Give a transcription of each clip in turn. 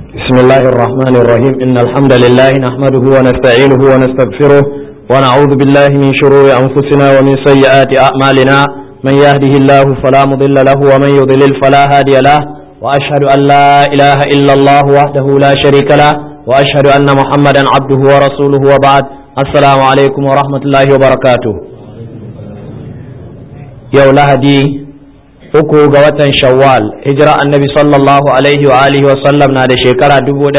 بسم الله الرحمن الرحيم إن الحمد لله نحمده ونستعينه ونستغفره ونعوذ بالله من شرور أنفسنا ومن سيئات أعمالنا من يهده الله فلا مضل له ومن يضلل فلا هادي له وأشهد أن لا إله إلا الله وحده لا شريك له وأشهد أن محمدا عبده ورسوله وبعد السلام عليكم ورحمة الله وبركاته يوم لهدي uku ga watan shawwal hijira annabi sallallahu alaihi wa alihi wa sallam na da shekara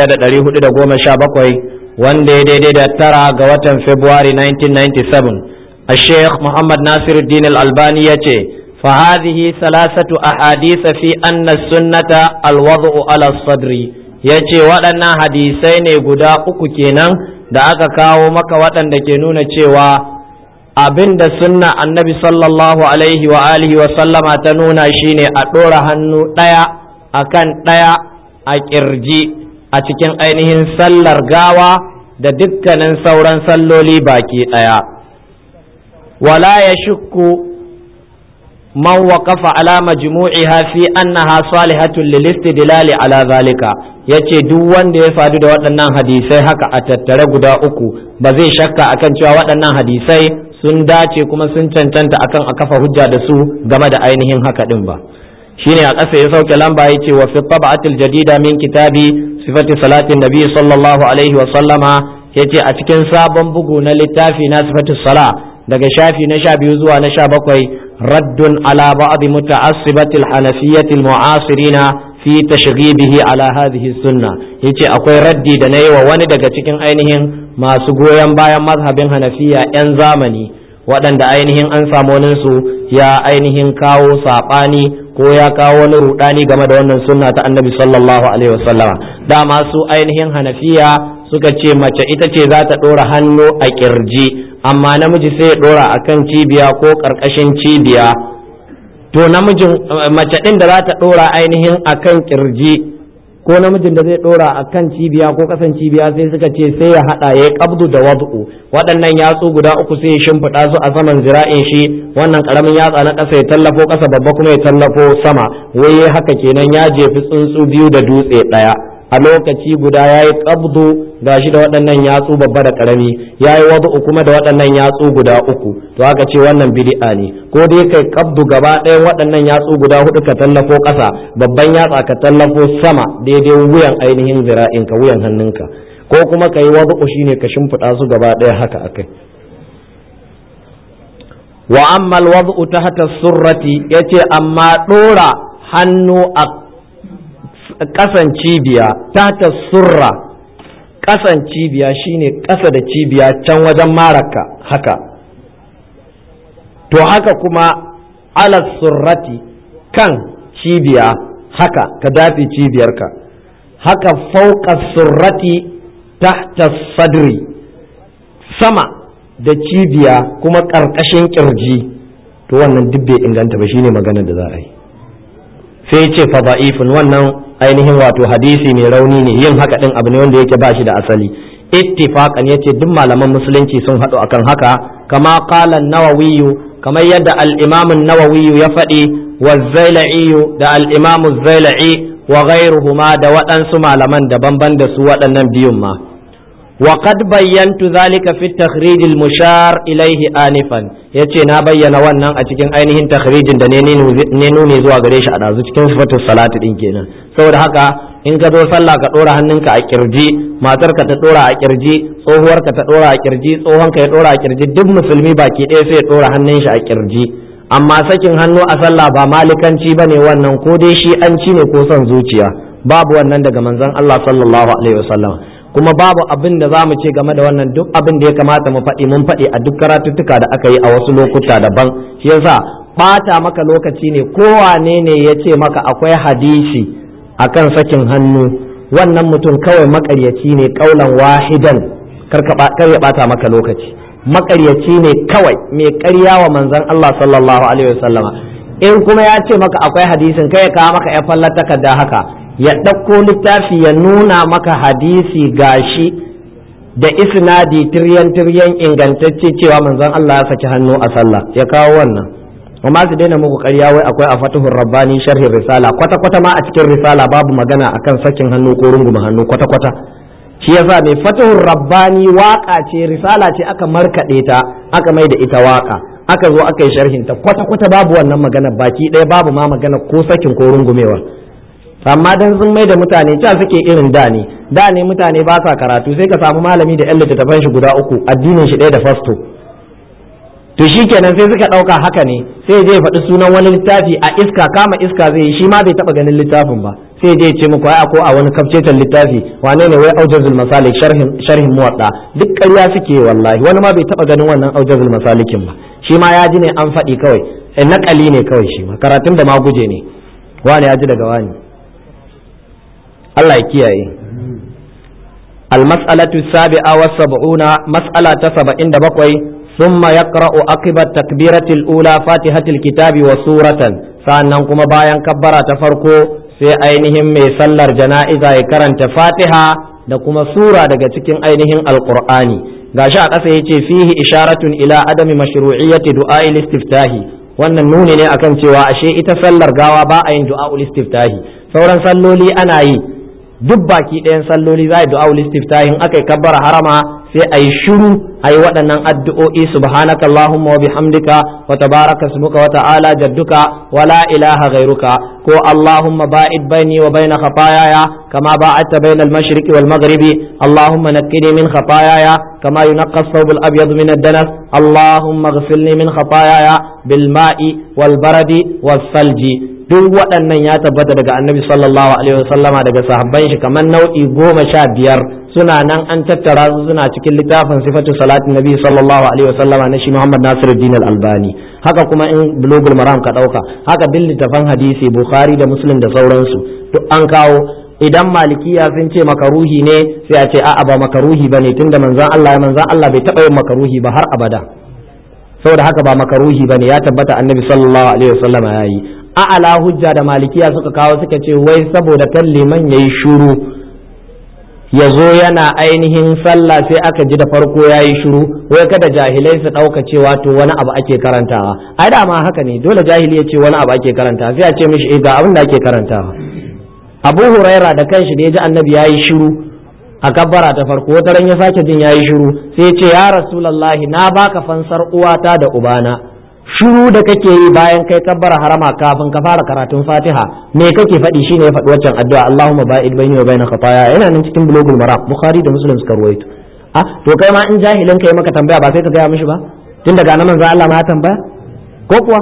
1417 wanda ya daidai da tara ga watan february 1997 a sheikh muhammad nasiruddin al-albani ya ce فهذه ثلاثة أحاديث في أن السنة الوضع على الصدر yace waɗannan hadisai ne guda uku kenan da aka kawo maka waɗanda ke nuna cewa abin da sunna annabi sallallahu alaihi wa alihi wa sallama ta nuna shine a ɗora hannu ɗaya a kan ɗaya a ƙirji a cikin ainihin sallar gawa da dukkanin sauran salloli baki ɗaya wala ya shukku man waqafa ala majmu'iha fi annaha salihatun lil istidlali ala zalika yace duk wanda ya sadu da waɗannan hadisai haka a tattare guda uku ba zai shakka akan cewa waɗannan hadisai sun dace kuma sun cancanta akan a kafa hujja da su game da ainihin haka din ba shine a ƙasa ya sauke lamba ya ce wa fi tab'atil jadida min kitabi sifati salatin nabi sallallahu alaihi wa sallama yace a cikin sabon bugu na littafi na sifatu sala daga shafi na sha biyu zuwa na sha bakwai raddun ala ba'd muta'assibati al-hanafiyyati al-mu'asirina fi tashghibihi ala hadhihi sunna yace akwai raddi da nayi wa wani daga cikin ainihin masu goyon bayan mazhabin hanafiya 'yan zamani waɗanda ainihin an samu su ya ainihin kawo saɓani ko ya kawo wani rudani game da wannan sunna ta annabi sallallahu alaihi wasallama dama su ainihin hanafiya suka ce mace ita ce za ta ɗora hannu a ƙirji amma namiji sai ya ɗora a kan cibiya ko ƙarƙashin cibiya to namijin mace ɗin da za ta ɗora ainihin a kan ƙirji ko namijin da zai dora a kan cibiya ko kasan cibiya sai suka ce sai ya hada ya kabdu da wad'u waɗannan yatsu guda uku sai ya shimfiɗa su a saman zira'in shi wannan karamin yatsa na ƙasa ya tallafo ƙasa babba kuma ya tallafo sama wai haka kenan ya jefi tsuntsu biyu da dutse ɗaya a lokaci guda ya yi kabdu gashi da waɗannan yatsu babba da ƙarami ya yi wad'u kuma da waɗannan yatsu guda uku to haka ce wannan bid'a ne ko dai kai kabdu gaba ɗayan waɗannan yatsu guda hudu ka tallafo ƙasa babban yatsa ka tallafo sama daidai wuyan ainihin zira'inka wuyan hannunka ko kuma ka yi wad'u shine ka shimfiɗa su gaba ɗaya haka akai wa amma alwad'u tahta surrati yace amma ɗora hannu a ƙasan cibiya tahta surra ƙasan cibiya shine ƙasa da cibiya can wajen maraka haka to haka kuma ala surrati kan cibiya haka ka dafi cibiyarka haka fauka surrati tahta sadri sama da cibiya kuma ƙarƙashin ƙirji to wannan duk bai inganta ba shine maganar da za a yi sai ce fa da'ifun wannan ainihin wato hadisi mai rauni ne yin haka din abu ne wanda yake ba shi da asali ittifaqan yace duk malaman musulunci sun haɗu akan haka kama qala an-nawawi kamar yadda al-imam an-nawawi ya faɗi wa zailai da al-imam zailai wa ghairuhuma da waɗansu malaman daban-ban da su waɗannan biyun ma wa qad bayyantu zalika fi at-takhrij al-mushar ilayhi anifan yace na bayyana wannan a cikin ainihin takhrijin da ne nuni zuwa gare shi a dazu cikin sifatus salati din kenan saboda haka in ka zo sallah ka dora hannunka a kirji matarka ta dora a kirji tsohuwarka ta dora a kirji tsohonka ya dora a kirji duk musulmi baki ɗaya sai ya dora hannun shi a kirji amma sakin hannu a sallah ba malikanci bane wannan ko dai shi an ci ne ko son zuciya babu wannan daga manzon Allah sallallahu alaihi wasallam kuma babu abin da za mu ce game da wannan duk abin da ya kamata mu faɗi mun faɗi a duk karatuttuka da aka yi a wasu lokuta daban shi yasa ɓata maka lokaci ne kowane ne ya ce maka akwai hadisi akan sakin hannu wannan mutum kawai makaryaci ne kaulan wahidan kar ya ɓata maka lokaci makaryaci ne kawai mai ƙarya wa manzon Allah sallallahu alaihi wasallama in kuma ya ce maka akwai hadisin kai ya kawo maka ya fallar takarda haka ya ɗauko littafi ya nuna maka hadisi gashi da isnadi tiryan tiryan ingantacce cewa manzon Allah ya saki hannu a sallah ya kawo wannan amma su daina muku ƙarya wai akwai a fatuhur rabbani sharhin risala kwata kwata ma a cikin risala babu magana akan sakin hannu ko runguma hannu kwata kwata shi yasa mai fatuhur rabbani waka ce risala ce aka markaɗe ta aka mai da ita waka aka zo aka yi sharhin ta kwata kwata babu wannan magana baki ɗaya babu ma magana ko sakin ko rungumewa amma dan sun mai da mutane ca suke irin da ne da ne mutane ba sa karatu sai ka samu malami da yan littattafan shi guda uku addinin shi ɗaya da fasto to shi kenan sai suka ɗauka haka ne sai je faɗi sunan wani littafi a iska kama iska zai yi shi ma bai taɓa ganin littafin ba sai je ce muku ai ko a wani kafcetan littafi wane ne wai aujazul masalik sharhin sharhin muwadda duk ƙarya suke wallahi wani ma bai taɓa ganin wannan aujazul masalikin ba shi ma ya ji ne an faɗi kawai naƙali ne kawai shi ma karatun da ma guje ne wani ya ji daga wani Allah ya kiyaye المسألة السابعة والسبعون مسألة سبعين دبقوي ثم يقرأ عقب التكبيرة الأولى فاتحة الكتاب وسورة sannan kuma bayan kabbara ta farko sai ainihin mai sallar jana'iza ya karanta fatiha da kuma sura daga cikin ainihin alqur'ani gashi a ƙasa yace fihi isharatun ila adami mashru'iyyati du'a'il istiftahi wannan nuni ne akan cewa ashe ita sallar gawa ba a yin du'a'ul istiftahi sauran salloli ana yi duk baki ɗayan salloli za a yi du'a'ul istiftahin aka yi kabbara harama sai a yi shiru a yi waɗannan addu'o'i subhanaka Allahumma wa bihamdika wa tabaraka ismuka wa ta'ala jadduka wa la ilaha ghairuka ko Allahumma ba'id baini wa baina khataayaya kama ba'adta baina al-mashriqi wal maghribi Allahumma naqqini min khataayaya kama yunqqa ath-thawb al-abyad min ad-danas Allahumma ighfirli min khataayaya bil ma'i wal baradi was salji duk waɗannan ya tabbata daga annabi sallallahu alaihi wasallama daga sahabban shi kamar nau'i goma sha biyar suna nan an tattara su suna cikin littafin sifatu salatin nabi sallallahu alaihi wasallama na shi Muhammad Nasiruddin al-Albani haka kuma in bulugul maram ka dauka haka duk littafan hadisi Bukhari da Muslim da sauransu duk an kawo idan malikiya sun ce makaruhi ne sai a ce a'a ba makaruhi bane tunda manzon Allah manzon Allah bai taba yin makaruhi ba har abada saboda haka ba makaruhi bane ya tabbata annabi sallallahu alaihi wasallama yayi a'ala hujja da malikiya suka kawo suka ce wai saboda kan liman yayi shuru ya zo yana ainihin sallah sai aka ji da farko ya yi shiru wai kada jahilai su ɗauka cewa to wani abu ake karantawa ai da ma haka ne dole jahili ya ce wani abu ake karantawa sai a ce mishi ga abin da ake karantawa abu huraira da kanshi da ya ji annabi ya yi shiru a kabbara ta farko wata ran ya sake jin ya yi shiru sai ya ce ya rasulallahi na baka fansar uwata da ubana shiru da kake yi bayan kai kabbara harama kafin ka fara karatun fatiha me kake faɗi shine ya faɗi waccan addu'a Allahumma ba'id baini wa baina khataaya yana nan cikin bulugul maram bukhari da muslim suka ruwaito ah to kai ma in jahilin kai maka tambaya ba sai ka gaya mishi ba tun daga nan manzo Allah ma ya tambaya ko kuwa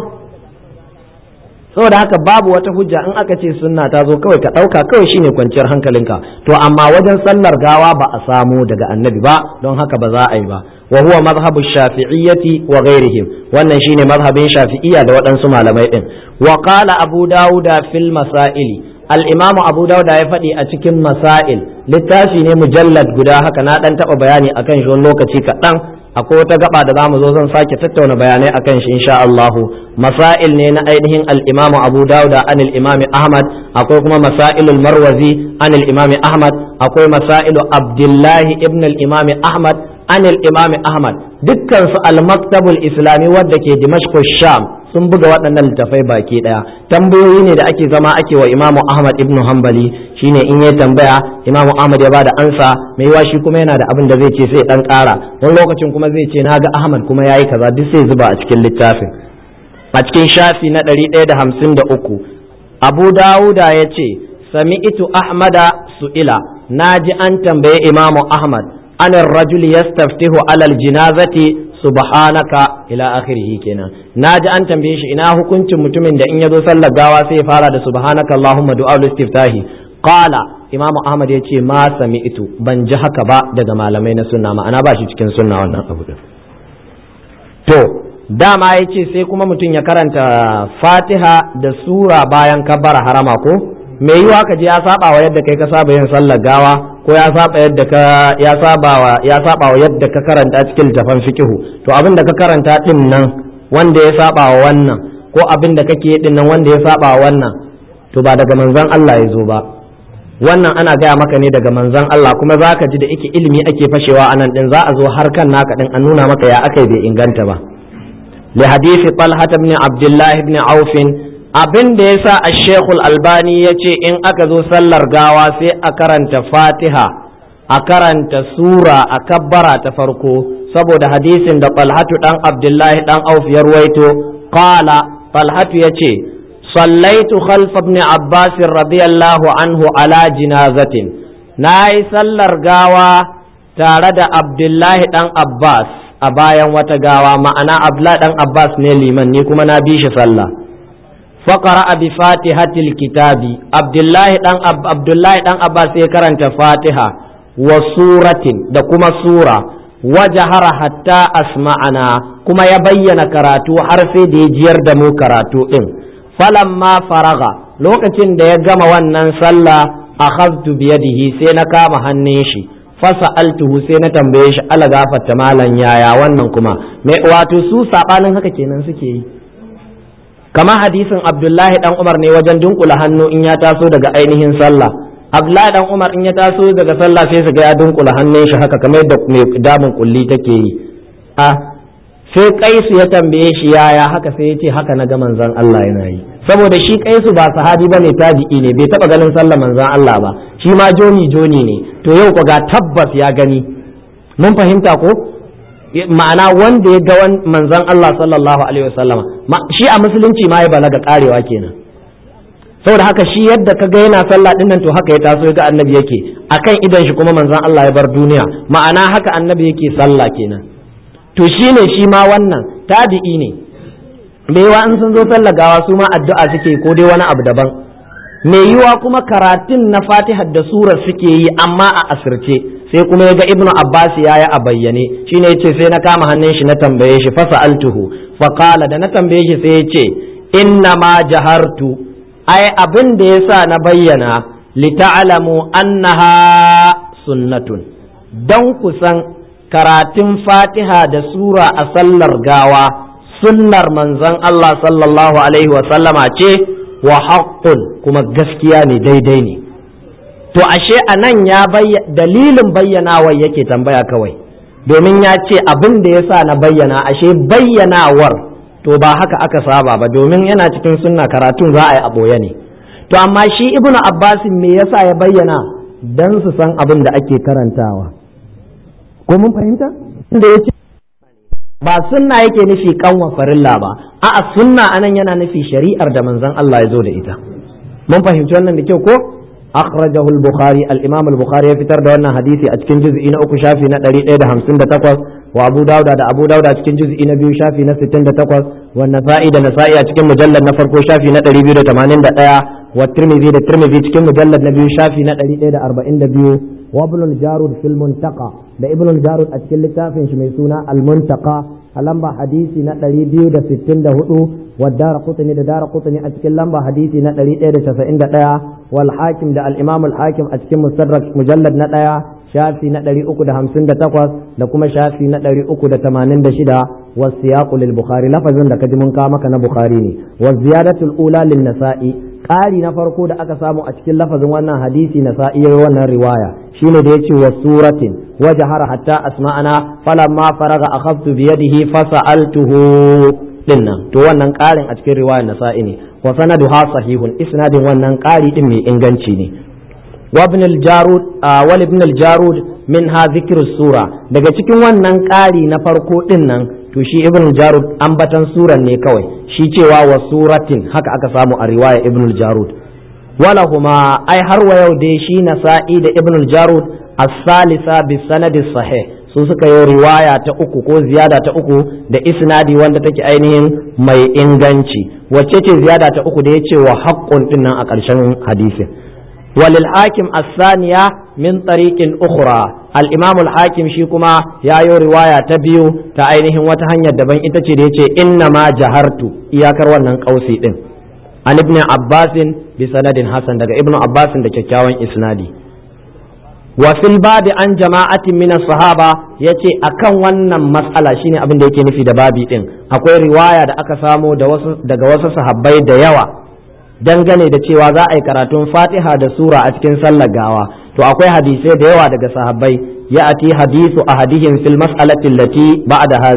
saboda haka babu wata hujja in aka ce sunna ta zo kawai ka ɗauka kawai shine kwanciyar hankalinka to amma wajen sallar gawa ba a samu daga annabi ba don haka ba za a yi ba wa huwa mazhabu shafi'iyyati wa ghairihim wannan shine mazhabin shafi'iyya da waɗansu malamai din wa qala abu dauda fil masaili al-imam abu dauda ya faɗi a cikin masail littafi ne mujallad guda haka na dan taɓa bayani akan shi wani lokaci kaɗan akwai wata gaba da zamu zo zan sake tattauna bayanai akan shi insha Allah masail ne na ainihin al-imam abu dauda an al-imam ahmad akwai kuma masailul marwazi an al-imam ahmad akwai masailu abdullahi ibn al-imam ahmad an imam ahmad dukkan su al-maktabul islami wadda ke dimashq sham sun buga waɗannan littafai baki ɗaya tambayoyi ne da ake zama ake wa imamu ahmad ibn hanbali shine in ya tambaya imamu ahmad ya bada ansa mai yiwa shi kuma yana da abin da zai ce sai dan ƙara wani lokacin kuma zai ce na ga ahmad kuma yayi kaza duk sai zuba a cikin littafin a cikin shafi na ɗari ɗaya da hamsin da uku abu dawuda ya ce sami'tu ahmada su'ila na ji an tambaye imamu ahmad an rajul yastaftihu alal jinazati subhanaka ila akhirih kenan naji an tambaye shi ina hukuncin mutumin da in yazo sallar gawa sai ya fara da subhanaka allahumma du'a istiftahi qala imam ahmad yace ma sami'tu ban ji haka ba daga malamai na sunna ma'ana ba shi cikin sunna wannan abu din to dama yace sai kuma mutum ya karanta fatiha da sura bayan kabbara harama ko me yiwa ka je ya saba wa yadda kai ka saba yin sallar gawa ko ya saba yadda ka ya saba wa ya saba wa yadda ka karanta cikin littafin fiqhu to abin da ka karanta din nan wanda ya saba wa wannan ko abin da kake din nan wanda ya saba wa wannan to ba daga manzon Allah ya zo ba wannan ana gaya maka ne daga manzon Allah kuma za ka ji da ike ilimi ake fashewa a nan din za a zo har kan naka din an nuna maka ya akai bai inganta ba li hadisi talha ibn abdullah ibn auf abin da yasa ash-shaykh al-albani yace in aka zo sallar gawa sai a karanta fatiha a karanta sura a kabbara ta farko saboda hadisin da talhatu dan abdullah dan auf ya ruwaito qala talhatu yace صليت خلف ابن عباس رضي الله عنه على جنازة ناي سلر غاوة تارد عبد الله دان عباس أبايا وتغاوة معنا عبد الله دان عباس نيلي من نيكما نبيش صلى فقرأ بفاتحة الكتاب عبد الله دان عبد الله دان عباس يكرن فاتحة وسورة دكما سورة وجهر حتى أسمعنا كما يبين كراتو حرفي دي جير دمو كراتو إن falamma faraga lokacin da ya gama wannan sallah akhadtu biyadihi sai na kama hannun shi fasa'altuhu sai na tambaye shi ala gafarta malan yaya wannan kuma me wato su sabanin haka kenan suke yi kamar hadisin abdullahi dan umar ne wajen dunkula hannu in ya taso daga ainihin sallah abdullahi dan umar in ya taso daga sallah sai su ga ya dunkula hannun shi haka kamar yadda mai damun kulli take yi a sai kaisu ya tambaye shi yaya haka sai ya ce haka na ga manzon Allah yana yi saboda shi kaisu ba sahabi ba ne tabi'i ne bai taba ganin sallar manzon Allah ba shi ma joni joni ne to yau ko ga tabbas ya gani mun fahimta ko ma'ana wanda ya ga manzon Allah sallallahu alaihi wasallama shi a musulunci ma ya balaga karewa kenan saboda haka shi yadda ka ga yana sallah din nan to haka ya taso ya ga annabi yake akan idan shi kuma manzon Allah ya bar duniya ma'ana haka annabi yake sallah kenan to shi ne shi ma wannan tabi'i ne me yiwa in sun zo gawa su ma addu'a suke ko dai wani abu daban me yiwa kuma karatun na fatihar da surar suke yi amma a asirce sai kuma ya ga ibnu abbas ya yi a bayyane shine yace sai na kama hannun shi na tambaye shi fa sa'altuhu fa qala da na tambaye shi sai yace inna ma jahartu ai abin da yasa na bayyana li ta'lamu annaha sunnatun dan kusan karatun fatiha da sura a sallar gawa sunnar manzon Allah sallallahu alaihi sallama ce wa haqqun kuma gaskiya ne daidai ne to ashe a nan ya dalilin bayyanawar yake tambaya kawai domin ya ce abin da ya sa na bayyana ashe bayyanawar to ba haka aka saba ba domin yana cikin sunna karatun za a yi a ɓoye ne to amma shi ibnu abbasin me yasa ya bayyana dan su san abin da ake karantawa ko mun fahimta inda ya ce ba sunna yake nufi kanwa farilla ba a'a sunna anan yana nufi shari'ar da manzon Allah ya zo da ita mun fahimci wannan da kyau ko akhrajahu al-bukhari al-imam al-bukhari ya fitar da wannan hadisi a cikin juz'i na uku shafi na 158 wa abu dauda da abu dauda cikin juz'i na biyu shafi na 68 wa nasa'i da nasa'i a cikin mujallad na farko shafi na 281 wa tirmidhi da tirmidhi cikin mujallad na biyu shafi na 142 wa ibn al-jarud fil muntaqa da ibn al-jarud a cikin littafin shi mai suna al-muntaqa a lamba hadisi na 264 wa dara qutni da dara qutni a cikin lamba hadisi na 191 wal hakim da al-imam al-hakim a cikin mustadrak mujallad na 1 shafi na 358 da kuma shafi na 386 wa siyaqu lil bukhari lafazin da kaji mun kawo maka na bukhari ne wa ziyadatul ula lin nasa'i ƙari na farko da aka samu a cikin lafazin wannan hadisi na sa'iyar wannan riwaya shine da yace wa suratin wa jahara hatta asma'ana falamma faraga akhadtu bi yadihi fasa'altuhu dinnan to wannan ƙarin a cikin riwayar nasa'i ne wa sanaduha sahihun isnadin wannan ƙari din mai inganci ne wa ibn al-jarud wal ibn al-jarud minha dhikru sura daga cikin wannan ƙari na farko din nan to shi ibn jarud ambatan suran ne kawai shi cewa wa suratin haka aka samu a riwaya ibn jarud wala huma ai har wa yau dai shi nasa'i da ibn jarud as-salisa bi sanadi sahih su suka yi riwaya ta uku ko ziyada ta uku da isnadi wanda take ainihin mai inganci wacce ce ziyada ta uku da yace wa haqqun dinnan a ƙarshen hadisin وللحاكم الثانية من طريق أخرى الإمام الحاكم شيكما يا يو رواية تبيو تأينهم وتهنيا دبن إتشي ديتشي إنما جهرت إياكر ونن قوسي إن عن ابن عباس بسند حسن دقى ابن عباس دقى كاوين إسنادي وفي الباب عن جماعة من الصحابة yace akan wannan mas'ala shine abin da yake nufi da babi din akwai riwaya da aka samo daga wasu sahabbai da yawa dangane da cewa za a yi karatun fatiha da sura a cikin sallar gawa to akwai hadisai da yawa daga sahabbai ya ati hadisu ahadihim fil mas'alati allati ba'da hazihi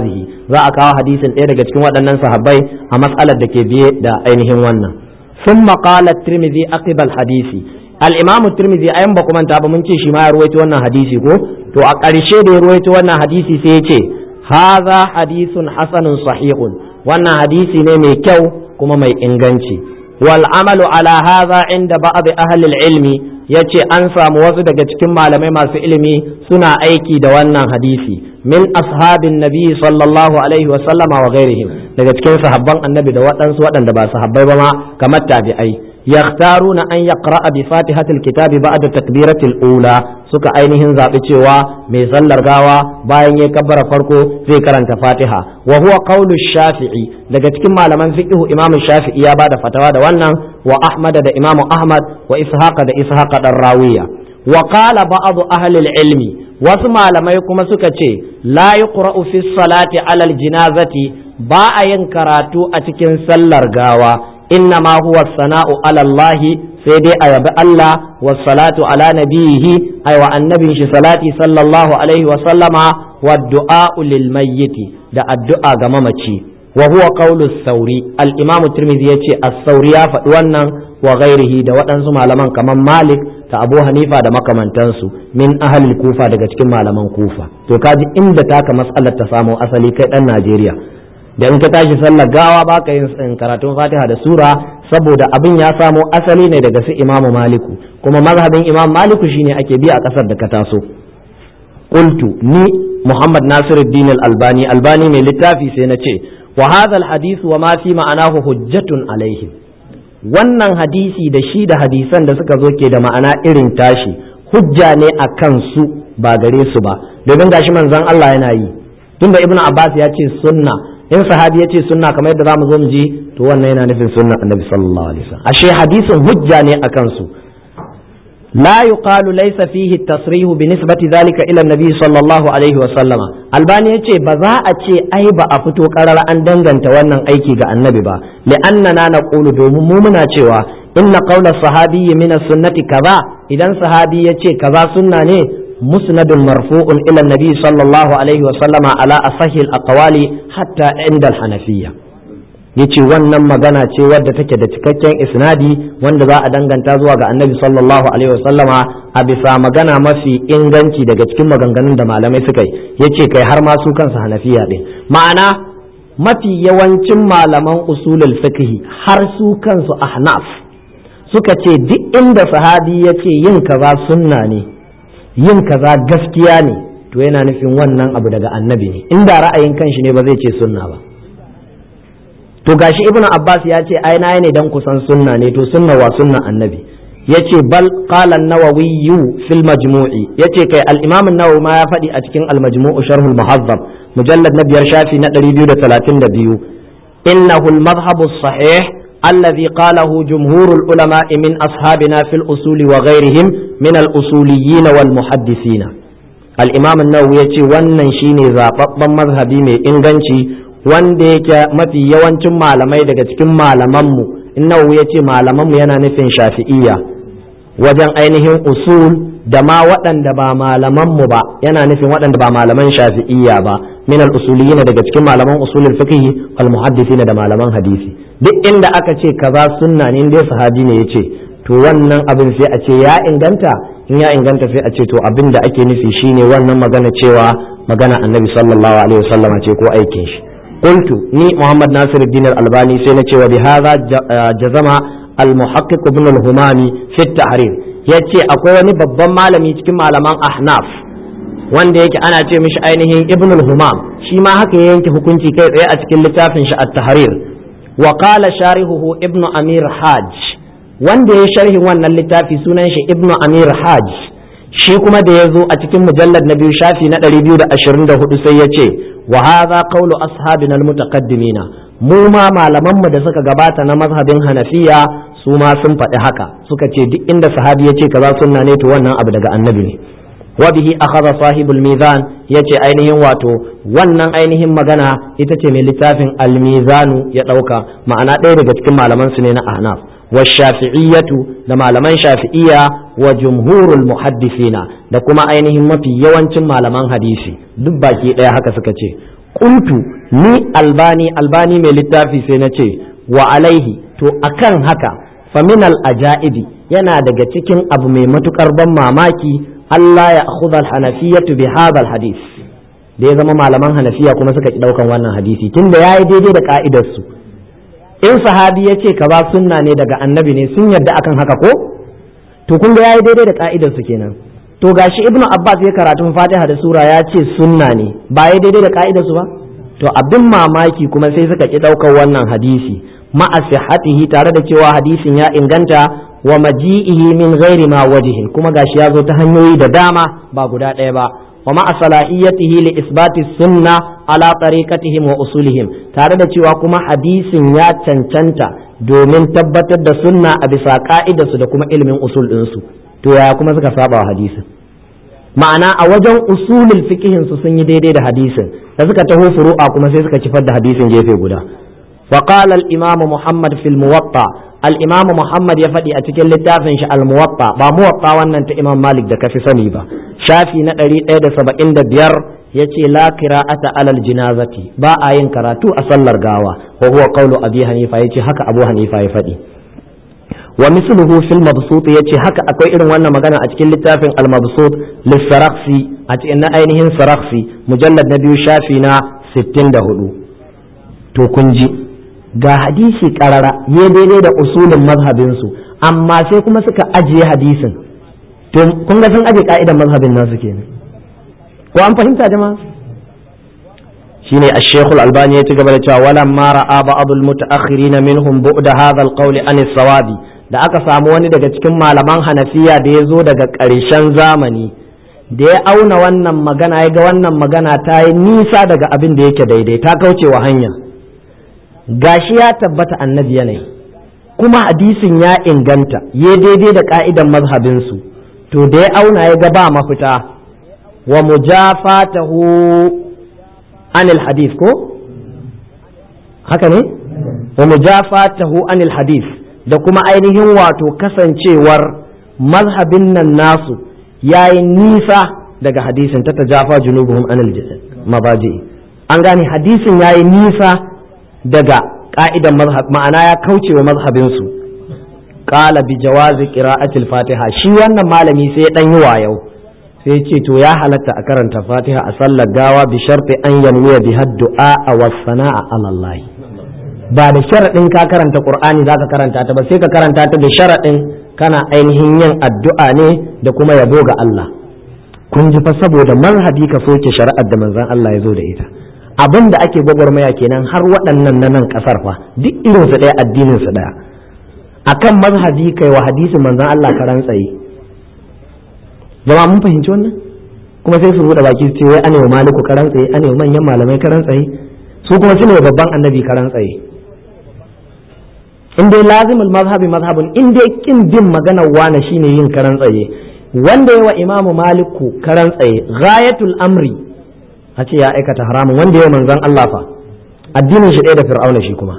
za a kawo hadisin ɗaya daga cikin waɗannan sahabbai a matsalar da ke biye da ainihin wannan ثم قال الترمذي عقب الحديث الامام الترمذي ayan ba kuma ta ba mun ce shi ma ya ruwaito wannan hadisi ko to a ƙarshe da ya ruwaito wannan hadisi sai ya ce hadha hadithun hasanun sahihun wannan hadisi ne mai kyau kuma mai inganci wal amalu ala hadha inda ba'd ahli ilmi yace an samu wasu daga cikin malamai masu ilimi suna aiki da wannan hadisi min ashabin nabi sallallahu alaihi wa sallama wa ghairihim daga cikin sahabban annabi da waɗansu waɗanda ba sahabbai ba ma kamar tabi'ai yakhtaruna an yaqra'a bi fatihatil kitabi ba'da takbiratil ula suka ainihin zaɓi cewa mai sallar gawa bayan ya kabbara farko zai karanta fatiha wa huwa qawlu shafi'i daga cikin malaman fiqhu imamu shafi'i ya bada fatawa da wannan wa ahmad da imamu ahmad wa ishaqa da ishaqa dan rawiya wa qala ba'd ahli ilmi wasu malamai kuma suka ce la yuqra'u fi salati alal jinazati ba a yin karatu a cikin sallar gawa inna ma huwa sana'u ala Allah sai dai a yabi Allah wa salatu ala nabiyihi ay wa annabin shi salati sallallahu alaihi wa sallama wa du'a lil mayyiti da addu'a ga mamaci wa huwa qawlu sauri al-imamu tirmidhi yace as-sauri ya faɗi wannan wa ghairihi da waɗansu malaman kamar malik ta abu hanifa da makamantansu min ahalil kufa daga cikin malaman kufa to kaji inda taka mas'alar ta samo asali kai dan najeriya da in ka tashi sallar gawa baka yin karatun fatiha da sura saboda abin ya samo asali ne daga su imamu maliku kuma mazhabin imam maliku shine ake bi a kasar da ka taso qultu ni muhammad nasiruddin al-albani albani mai littafi sai na ce wa hadha al-hadith wa ma fi ma'anahu hujjatun alaihim wannan hadisi da shi da hadisan da suka zo ke da ma'ana irin tashi hujja ne a kansu ba gare su ba domin gashi manzon Allah yana yi tunda ibnu abbas ya ce sunna in sahabi ya ce sunna kamar yadda zamu zo mu ji to wannan yana nufin sunna annabi sallallahu alaihi wasallam ashe hadisin hujja ne a kansu لا يقال ليس فيه التصريح بنسبة ذلك إلى النبي صلى الله عليه وسلم الباني يتي بذا أتي أي بأفتو قرر أن دنغن تونن أيكي النبي با لأننا نقول دومومنا تيوا إن قول الصحابي من السنة كذا إذا صحابي يتي كذا سنة مسند مرفوع إلى النبي صلى الله عليه وسلم على أصح الأقوال حتى عند الحنفية yace wannan magana ce wadda take da cikakken isnadi wanda za a danganta zuwa ga annabi sallallahu alaihi wasallama a bisa magana mafi inganci daga cikin maganganun da malamai suka yi yace kai har ma su kansu hanafiya din ma'ana mafi yawancin malaman usulul fiqh har su kansu ahnaf suka ce duk inda sahabi yace yin kaza sunna ne yin kaza gaskiya ne to yana nufin wannan abu daga annabi ne inda ra'ayin kanshi ne ba zai ce sunna ba to gashi ibnu abbas ya ce ai nayi ne dan kusan sunna ne to sunna wa sunna annabi yace bal qala an-nawawi fil majmu'i yace kai al-imam an-nawawi ma ya faɗi a cikin al-majmu'u sharh al-muhazzab mujallad na biyar shafi na 232 innahu al-madhhab as-sahih الذي قاله جمهور العلماء من أصحابنا في الأصول وغيرهم من الأصوليين والمحدثين الإمام النووي يقول wannan shine zababban mazhabi mai inganci wanda yake mafi yawancin malamai daga cikin malamanmu innahu ya ce malamanmu yana nufin shafi'iyya wajen ainihin usul da ma waɗanda ba malamanmu ba yana nufin waɗanda ba malaman shafi'iyya ba min al-usuliyyin daga cikin malaman usulul fiqh wal muhaddisin da malaman hadisi duk inda aka ce kaza sunna ne dai sahabi ne yace to wannan abin sai a ce ya inganta in ya inganta sai a ce to abin da ake nufi shine wannan magana cewa magana annabi sallallahu alaihi wasallama ce ko aikin shi قلت ني محمد ناصر الدين الألباني سنة وبهذا جزم المحقق ابن الهمامي في التحرير yace akwai wani babban malami cikin malaman ahnaf wanda yake ana ce mishi ainihin ibn al-humam shi ma haka ya yanke hukunci kai tsaye a cikin littafin shi at-tahrir wa qala sharihuhu ibn amir hajj wanda ya sharhin wannan littafi sunan shi ibn amir hajj shi kuma da ya zo a cikin mujallar na biyu shafi na 224 sai ya ce wa hadha qawlu ashabina almutaqaddimina mu ma malaman mu da suka gabata na mazhabin hanafiya su ma sun faɗi haka suka ce duk inda sahabi yace kaza sunna ne to wannan abu daga annabi ne wa bihi akhadha sahibul mizan yace ainihin wato wannan ainihin magana ita ce mai littafin al-mizanu ya dauka ma'ana ɗaya daga cikin malaman su ne na ahnaf wa shafi'iyyatu da malaman shafi'iyya wa jumhurul muhaddisina da kuma ainihin mafi yawancin malaman hadisi duk baki ɗaya haka suka ce qultu ni albani albani mai littafi sai na ce wa alaihi to akan haka faminal ajaibi yana daga cikin abu mai matukar ban mamaki Allah ya akhudha al-hanafiyyatu bi hadha al-hadith da ya zama malaman hanafiya kuma suka ki daukan wannan hadisi tunda yayi daidai da ka'idar su in sahabi ya ce kaza sunna ne daga annabi ne sun yarda akan haka ko to kun ga yayi daidai da ka'idar su kenan to gashi ibnu abbas ya karatun fatiha da sura ya ce sunna ne ba yayi daidai da ka'idar su ba to abin mamaki kuma sai suka ki daukar wannan hadisi ma'a sihhatihi tare da cewa hadisin ya inganta wa maji'ihi min ghairi ma wajihin kuma gashi ya zo ta hanyoyi da dama ba guda ɗaya ba wa ma'a salahiyatihi li isbati sunna ala tariqatihim wa usulihim tare da cewa kuma hadisin ya cancanta domin tabbatar da sunna a bisa ka'idarsu da kuma ilimin usul ɗinsu to yaya kuma suka saba wa hadisin ma'ana a wajen usulul fiqhin su sun yi daidai da hadisin da suka taho furu'a kuma sai suka kifar da hadisin gefe guda وقال الإمام محمد في الموطأ الإمام محمد يفدي أتكل لتافن الموطأ با موطأ wannan ta Imam Malik da kafi sani ba shafi na 175 yace la qira'ata alal jinazati ba a yin karatu a sallar gawa wa huwa qawlu Abi Hanifa yace haka Abu Hanifa ya faɗi wa misluhu fil mabsut yace haka akwai irin wannan magana a cikin littafin al mabsut lis-sarakhsi a cikin na ainihin sarakhsi mujallad na biyu shafi na 64 to kun ji ga hadisi karara ya daidai da usulin mazhabinsu amma sai kuma suka ajiye hadisin to kun ga sun aje ka'idan mazhabin nasu kenan ko an fahimta jama'a shine ash-shaykh al-albani ya ci gaba da cewa walam ma ra'a ba'dul mutaakhirin minhum bu'da hadha al-qawl an as-sawabi da aka samu wani daga cikin malaman hanafiya da ya zo daga ƙarshen zamani da ya auna wannan magana ya ga wannan magana ta yi nisa daga abin da yake daidai ta kauce wa hanya gashi ya tabbata annabi yanayi kuma hadisin ya inganta ya daidai da ka'idan mazhabinsu to da ya auna ya ga ba mafita wa mujafatahu anil hadith ko haka ne wa mujafatahu anil hadith da kuma ainihin wato kasancewar mazhabin nan nasu yayi nisa daga hadisin ta tajafa junubuhum anil mabaji an gane hadisin yayi nisa daga ka'idan mazhab ma'ana ya kauce wa mazhabinsu qala bi jawazi qira'atil fatiha shi wannan malami sai dan yi wayau sai ce to ya halatta a karanta fatiha a sallar gawa bi sharti an yanwiya bi du'a wa sana'a ala Allah ba da sharadin ka karanta qur'ani zaka karanta ta ba sai ka karanta ta da sharadin kana ainihin yin addu'a ne da kuma yabo ga Allah kun ji fa saboda mazhabi ka soke shari'ar da manzon Allah ya zo da ita abin da ake gwagwarmaya kenan har waɗannan na nan ƙasar fa duk irin su ɗaya addinin su ɗaya akan mazhabi kai wa hadisin manzon Allah karan tsaye jama'a mun fahimci wannan kuma sai su buɗe baki su ce wai anewa maliku karan tsaye anewa manyan malamai karan tsaye su kuma su ne babban annabi karan tsaye in dai lazimul mazhabi mazhabun in dai kin bin maganar wane shine yin karan tsaye wanda yawa imamu maliku karan tsaye ghayatul amri a ce ya aikata haramun wanda ya manzan Allah fa addinin shi ɗaya da fir'auna shi kuma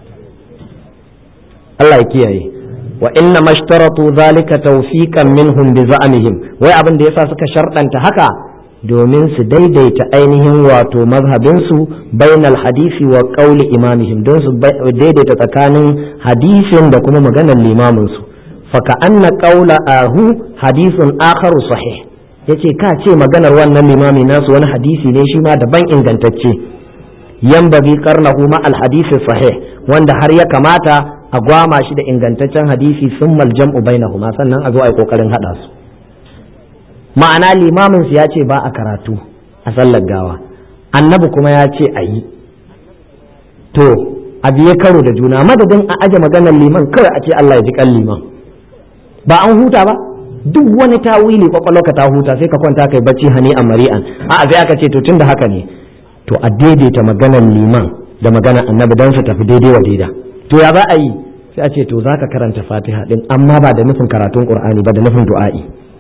Allah ya kiyaye wa inna mashtaratu zalika tawfiqan minhum bi za'mihim wai abin da yasa suka sharɗanta haka domin su daidaita ainihin wato mazhabin su bainal hadisi wa qawli imamihim don su daidaita tsakanin hadisin da kuma maganar limamin su fa ka anna qawla ahu hadisun akharu sahih yace ka ce maganar wannan limami nasu wani hadisi ne shi ma daban ingantacce yan bagi karnahu ma alhadisi sahih wanda har ya kamata a gwama shi da ingantaccen hadisi sun maljam'u bainahuma sannan a zo a yi kokarin hada su ma'ana limamin su ya ce ba a karatu a sallar gawa annabi kuma ya ce a yi to a biye karo da juna madadin a aje maganar liman kawai a ce Allah ya ji kan liman ba an huta ba duk wani tawili kwakwalwarka ta huta sai ka kwanta kai bacci hani a mari'an a sai aka ce to tunda haka ne to a daidaita maganar liman da maganar annabi don su tafi daidai wa daida to ya za a yi sai a ce to za ka karanta fatiha din amma ba da nufin karatun qur'ani ba da nufin du'a'i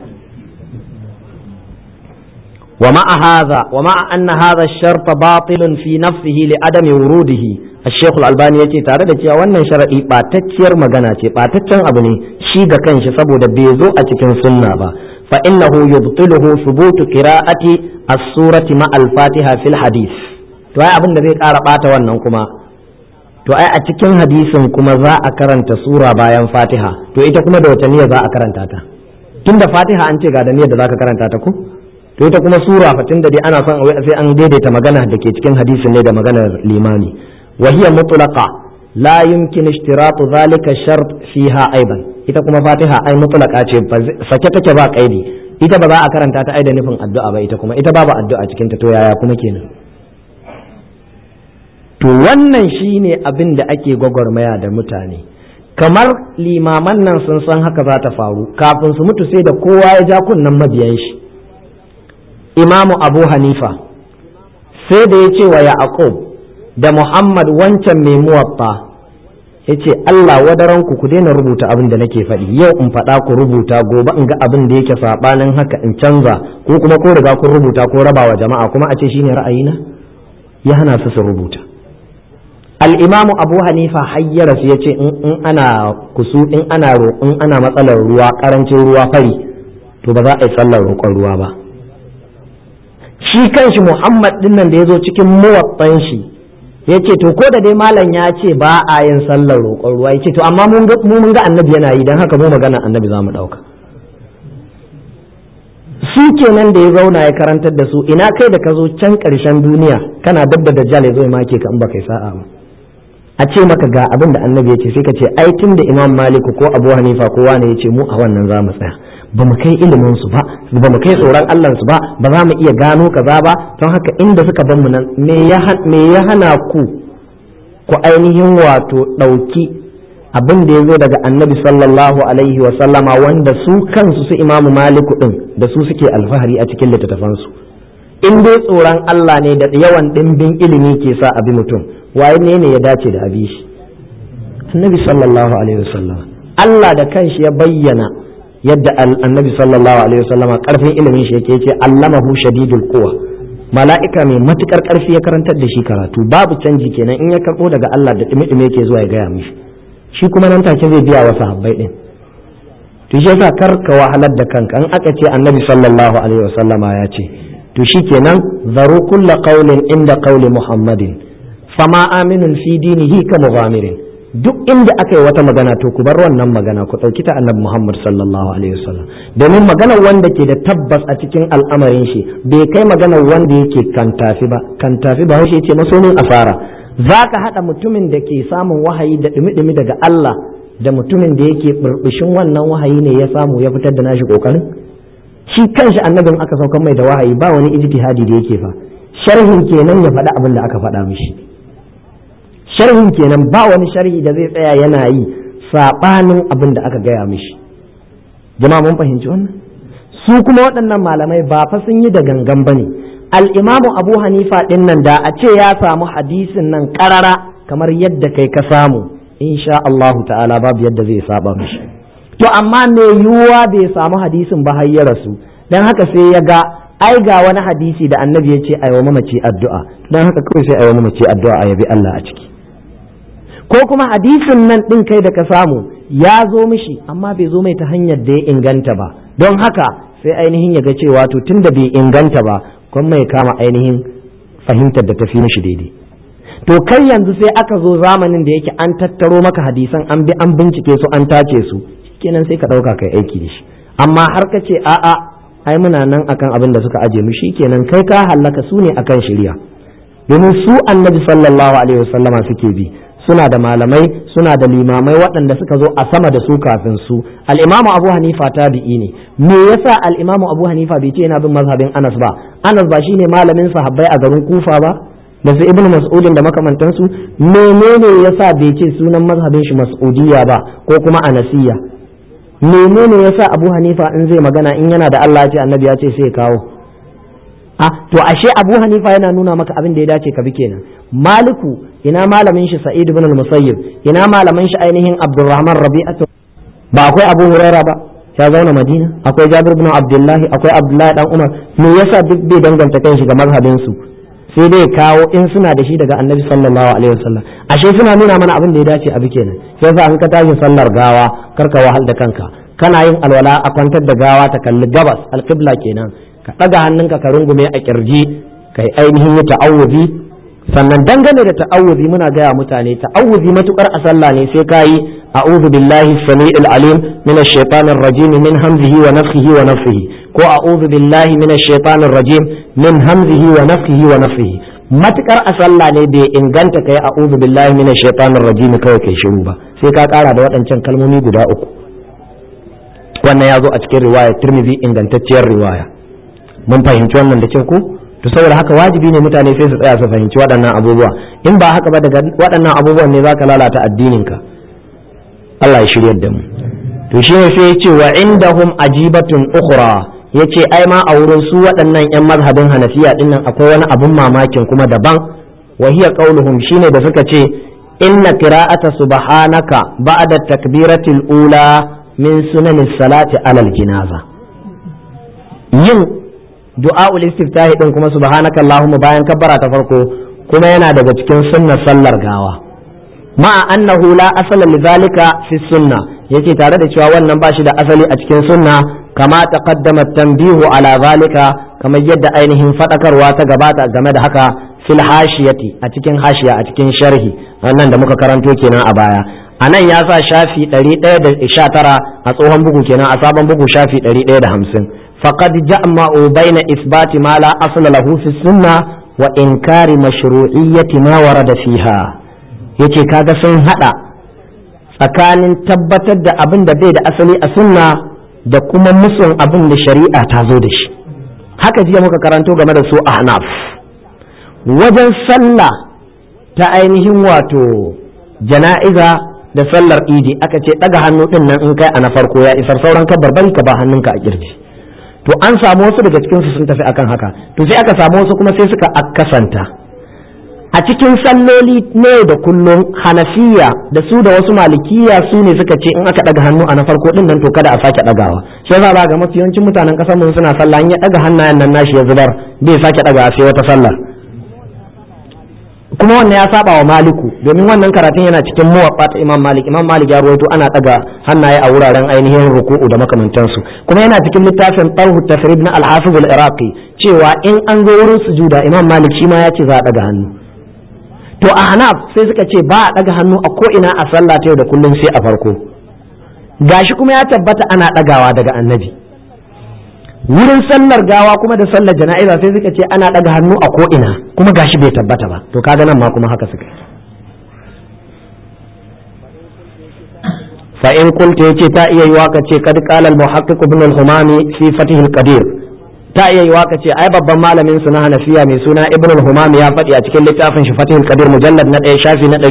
ومع هذا ومع أن هذا الشرط باطل في نفسه لعدم وروده الشيخ الألباني يتي تare da cewa wannan sharadi batacciyar magana ce bataccen abu ne shi ga kanshi saboda bai zo a cikin sunna ba fa innahu yubtiluhu thubutu qira'ati as-surati ma al-fatiha fil hadith to ai abin da zai ƙara ɓata wannan kuma to ai a cikin hadisin kuma za a karanta sura bayan fatiha to ita kuma da wace niyya za a karanta ta tun da fatiha an ce ga da niyyar da za ka karanta ta ko to ita kuma sura fa tun da dai ana son sai an daidaita magana da ke cikin hadisin ne da maganar limami wa hiya mutlaqa la yumkin ishtiratu zalika shart fiha aiban ita kuma fatiha ai mutlaqa ce sake take ba kaidi ita ba za a karanta ta ai da nufin addu'a ba ita kuma ita babu addu'a cikin ta to yaya kuma kenan to wannan shine abin da ake gwagwarmaya da mutane kamar limaman nan sun san haka za ta faru kafin su mutu sai da kowa ya ja kunnen mabiyan shi imamu abu hanifa sai da ya ce wa yaqub da muhammad wancan mai muwaffa ya ce allah wadaranku ku daina rubuta abin da nake faɗi yau in faɗa ku rubuta gobe in ga abin da yake saɓanin haka in canza ko kuma ko riga kun rubuta ko rabawa jama'a kuma a ce shine ra'ayina ya hana su su rubuta al'imamu abu hanifa hayyara su ya ce in ana kusu in ana in ana matsalar ruwa karancin ruwa fari to ba za a yi sallar roƙon ruwa ba shi kanshi muhammad dinnan da ya zo cikin muwatsan shi ya ce to ko da dai malam ya ce ba a yin sallar roƙon ruwa ya ce to amma mu mun ga annabi yana yi don haka mu magana annabi za mu ɗauka su kenan da ya zauna ya karantar da su ina kai da ka zo can ƙarshen duniya kana dabba da dajjal ya zo ya make ka in ba kai sa'a ba a ce maka ga abin da annabi ya ce sai ka ce ai tun da imam maliku ko abu hanifa ko wani ya ce mu a wannan za mu tsaya ba mu kai ilimin su ba ba mu kai tsoron allah su ba ba za mu iya gano kaza ba don haka inda suka ban mu nan me ya hana ku ku ainihin wato ɗauki abin da ya zo daga annabi sallallahu alaihi wa sallama wanda su kansu su imamu maliku din da su suke alfahari a cikin littattafansu in dai tsoron allah ne da yawan ɗimbin ilimi ke sa abi mutum waye ne ne ya dace da abi shi annabi sallallahu alaihi wasallam Allah da kanshi ya bayyana yadda annabi sallallahu alaihi wasallam karfin ilimin shi yake yace allamahu shadidul quwa mala'ika mai matukar karfi ya karantar da shi karatu babu canji kenan in ya karbo daga Allah da dumi-dumi yake zuwa ya gaya mishi shi kuma nan take zai biya wa sahabbai din to shi yasa kar ka wahalar da kanka in aka ce annabi sallallahu alaihi wasallama ya ce to shikenan zaru kulla qawlin inda qawli muhammadin fama aminun fi dinihi ka mughamirin duk inda aka yi wata magana to ku bar wannan magana ku ɗauki ta annabi Muhammad sallallahu alaihi wasallam domin maganar wanda ke da tabbas a cikin al'amarin shi bai kai maganar wanda yake kantafi ba kantafi ba shi yace masonin asara zaka hada mutumin da ke samun wahayi da dumi-dumi daga Allah da mutumin da yake burbushin wannan wahayi ne ya samu ya fitar da nashi kokarin shi kanshi annabin aka saukar mai da wahayi ba wani ijtihadi da yake fa sharhin kenan ya faɗa abin da aka faɗa mishi sharhin kenan ba wani sharhi da zai tsaya yana yi saɓanin abin da aka gaya mishi jama'a mun fahimci wannan su kuma waɗannan malamai ba fa sun yi da gangan bane al-imamu abu hanifa ɗin nan da a ce ya samu hadisin nan ƙarara kamar yadda kai ka samu insha Allahu ta'ala babu yadda zai saba mishi to amma me yiwuwa bai samu hadisin ba har ya rasu dan haka sai ya ga ai ga wani hadisi da annabi ya ce aiwa mamaci addu'a dan haka kawai sai aiwa mamaci addu'a a yabi Allah a ciki ko kuma hadisin nan ɗin kai da ka samu ya zo mishi amma bai zo mai ta hanyar da ya inganta ba don haka sai ainihin ya ga cewa to tun da bai inganta ba kuma mai kama ainihin fahimtar da tafi mishi daidai to kai yanzu sai aka zo zamanin da yake an tattaro maka hadisan an bi an bincike su an tace su kenan sai ka ɗauka kai aiki da shi amma har ka ce a'a ai muna nan akan abin da suka aje mu kenan kai ka hallaka su ne akan shirya domin su annabi sallallahu alaihi wasallama suke bi suna da malamai suna da limamai waɗanda suka zo a sama da su kafin su al'imamu abu hanifa tabi'i ne me yasa al'imamu abu hanifa bai ce yana bin mazhabin anas ba anas ba shine malamin sahabbai a garin kufa ba da su ibnu mas'udin da makamantansu menene yasa bai ce sunan mazhabin shi mas'udiyya ba ko kuma anasiyya menene yasa abu hanifa in zai magana in yana da Allah ya ce annabi ya ce sai kawo a to ashe abu hanifa yana nuna maka abin da ya dace ka bi kenan maliku ina malamin shi sa'id ibn al-musayyib ina malamin shi ainihin abdurrahman rabi'atu ba akwai abu huraira ba ya zauna madina akwai jabir ibn abdullahi akwai abdullahi dan umar me yasa duk bai danganta kan shi ga mazhabin su sai dai kawo in suna da shi daga annabi sallallahu alaihi wasallam ashe suna nuna mana abin da ya dace a bi kenan yasa an ka tashi sallar gawa karka wahal da kanka kana yin alwala a kwantar da gawa ta kalli gabas alqibla kenan ka ɗaga hannunka ka rungume a kirji ka yi ainihin yi ta'awuzi sannan dangane da ta'awuzi muna gaya mutane ta'awuzi matukar a sallah ne sai kayi a'udhu billahi samii'il alim minash shaitanir rajim min hamzihi wa nafthihi wa nafthihi ko a'udhu billahi minash shaitanir rajim min hamzihi wa nafthihi wa nafthihi matukar a sallah ne bai inganta kai a'udhu billahi minash shaitanir rajim kawai kai shiru ba sai ka kara da waɗancan kalmomi guda uku wannan ya zo a cikin riwaya Tirmidhi ingantacciyar riwaya mun fahimci wannan da kyau ko to saboda haka wajibi ne mutane sai su tsaya su fahimci waɗannan abubuwa in ba haka ba daga waɗannan abubuwan ne zaka lalata addininka Allah ya shiryar da mu to shi ne sai ya ce wa indahum ajibatun ukhra yace ai ma a wurin su waɗannan yan mazhabin Hanafiya din nan akwai wani abun mamakin kuma daban wa hiya qauluhum shine da suka ce inna qira'ata subhanaka ba'da takbiratil ula min sunanis salati alal jinaza yin du'a'ul istiftahi din kuma subhanaka allahumma bayan kabbara ta farko kuma yana daga cikin sunnar sallar gawa ma'a annahu la asala lidhalika fi sunna yace tare da cewa wannan bashi da asali a cikin sunna kama taqaddama tanbihu ala zalika kamar yadda ainihin fadakarwa ta gabata game da haka fil hashiyati a cikin hashiya a cikin sharhi wannan da muka karanto kenan a baya a nan ya sa shafi 119 a tsohon bugu kenan a sabon bugu shafi 150 فقد جمعوا بين إثبات ما لا أصل له في السنة وإنكار مشروعية ما ورد فيها yace kaga sun hada tsakanin tabbatar da abin da bai da asali a sunna da kuma musun abin da shari'a ta zo da shi haka jiya muka karanto game da su ahnaf wajen sallah ta ainihin wato jana'iza da sallar idi aka ce daga hannu din nan in kai a na farko ya isar sauran ka barbari ka ba hannunka a kirji to an samu wasu daga cikin su sun tafi akan haka to sai aka samu wasu kuma sai suka akasanta a cikin salloli ne da kullum hanafiya da su da wasu malikiya su ne suka ce in aka daga hannu a na farko din nan to kada a sake dagawa sai za ga mafi yawancin mutanen kasar mu suna sallah in ya daga hannayen nan nashi ya zubar bai sake daga sai wata sallar kuma wannan ya saba wa maliku domin wannan karatun yana cikin muwaffa ta imam malik imam malik ya ruwaito ana daga hannaye a wuraren ainihin ruku'u da makamantansu kuma yana cikin littafin tarhu tasrib na al-hafiz al-iraqi cewa in an zo wurin sujuda imam malik shi ma ya ce za a daga hannu to a hanaf sai suka ce ba a daga hannu a ko ina a sallah ta yau da kullum sai a farko gashi kuma ya tabbata ana dagawa daga annabi wurin sallar gawa kuma da sallar jana'iza sai suka ce ana ɗaga hannu a ko'ina kuma gashi bai tabbata ba to kaga nan ma kuma haka suka fa in qulta yace ta iya yiwa ka ce kad qala al muhaqqiq ibn al humami fi fatih al qadir ta iya yiwa ka ce ai babban malamin su na hanafiya mai suna ibn al humami ya faɗi a cikin littafin shi fatih al qadir mujallad na 1 shafi na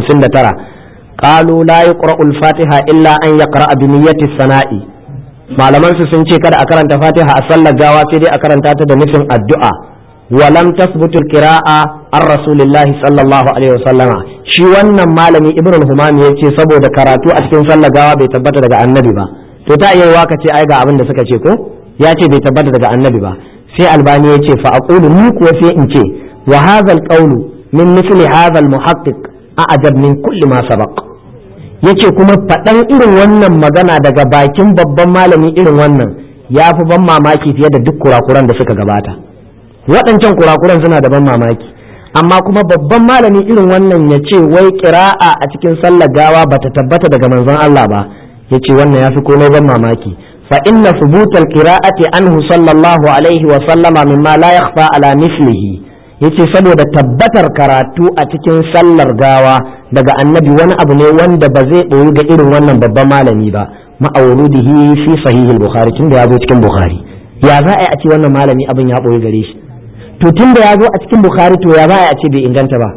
459 قالوا لا يقرأ الفاتحة إلا أن يقرأ بنية الثناء malaman su sun ce kada a karanta fatiha a sallar gawa sai dai a karanta ta da nufin addu'a wa lam tasbutu qira'a an rasulillahi sallallahu alaihi wasallama shi wannan malami ibnu al-humam yace saboda karatu a cikin sallar gawa bai tabbata daga annabi ba to ta iya waka ce ai ga abin da suka ce ko ya ce bai tabbata daga annabi ba sai albani yace fa aqulu ni kuwa sai in ce wa hadha al-qawlu min mithli hadha al-muhaqqiq a'jab min kulli ma sabaq yace kuma faɗan irin wannan magana daga bakin babban malami irin wannan ya fi ban mamaki fiye da duk kurakuran da suka gabata waɗancan kurakuran suna da ban mamaki amma kuma babban malami irin wannan ya ce wai kira'a a cikin sallar gawa bata tabbata daga manzon Allah ba ya ce wannan ya fi komai ban mamaki fa inna thubutal qira'ati anhu sallallahu alaihi wa sallama mimma la yakhfa ala mislihi yace saboda tabbatar karatu a cikin sallar gawa daga annabi wani abu ne wanda ba zai ɗoyi ga irin wannan babban malami ba ma'aurudihi fi sahihil bukhari tunda ya zo cikin bukhari ya za a yi a ce wannan malami abin ya ɓoye gare shi to tunda ya zo a cikin bukhari to ya za a yi a ce bai inganta ba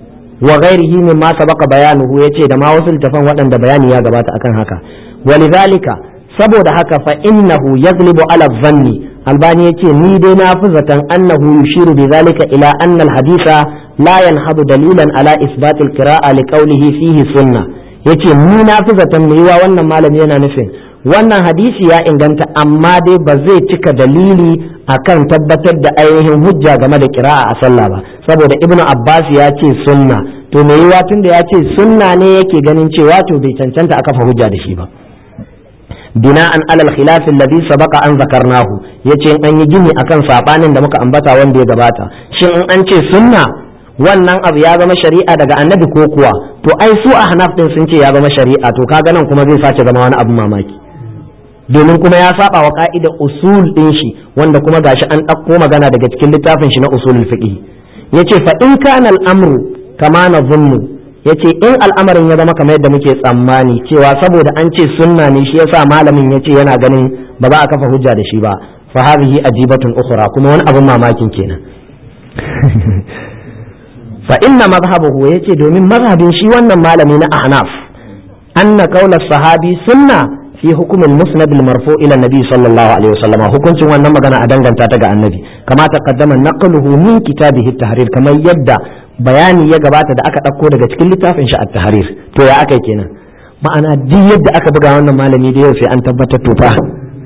wa ghairihi min ma sabaqa bayanuhu yace da ma wasu littafan waɗanda bayani ya gabata akan haka walidhalika saboda haka fa innahu yaglibu ala dhanni albani yace ni dai na fi zaton annahu yushiru bi zalika ila anna alhaditha la yanhadu dalilan ala isbat alqira'a li qawlihi fihi sunna yace ni na fi zaton me yiwa wannan malami yana nufin wannan hadisi ya inganta amma dai ba zai cika dalili akan tabbatar da ainihin hujja game da qira'a a sallah ba saboda ibnu abbas ya ce sunna to me yiwa tunda ya ce sunna ne yake ganin cewa to bai cancanta a kafa hujja da shi ba bina'an alal khilaf alladhi sabaqa an zakarnahu yace in an yi gini akan sabanin da muka ambata wanda ya gabata shin in an ce sunna wannan abu ya zama shari'a daga annabi ko kuwa to ai su a hanaf din sun ce ya zama shari'a to kaga nan kuma zai sace zama wani abu mamaki domin kuma ya saba wa ka'ida usul din shi wanda kuma gashi an ɗauko magana daga cikin littafin shi na usulul fiqh yace fa in kana al'amru kama na zunnu yace in al'amarin ya zama kamar yadda muke tsammani cewa saboda an ce sunna ne shi yasa malamin yace yana ganin ba za a kafa hujja da shi ba fa hadhihi ajibatun ukhra kuma wani abun mamakin kenan fa inna madhhabuhu yace domin mazhabin shi wannan malami na ahnaf anna qawla sahabi sunna fi hukumin musnad al-marfu ila nabi sallallahu alaihi wasallam hukuncin wannan magana a danganta ta ga annabi kama taqaddama naqluhu min kitabihi at-tahrir kamar yadda bayani ya gabata da aka dauko daga cikin littafin shi at-tahrir to ya akai kenan ma'ana duk yadda aka buga wannan malami da yau sai an tabbatar to fa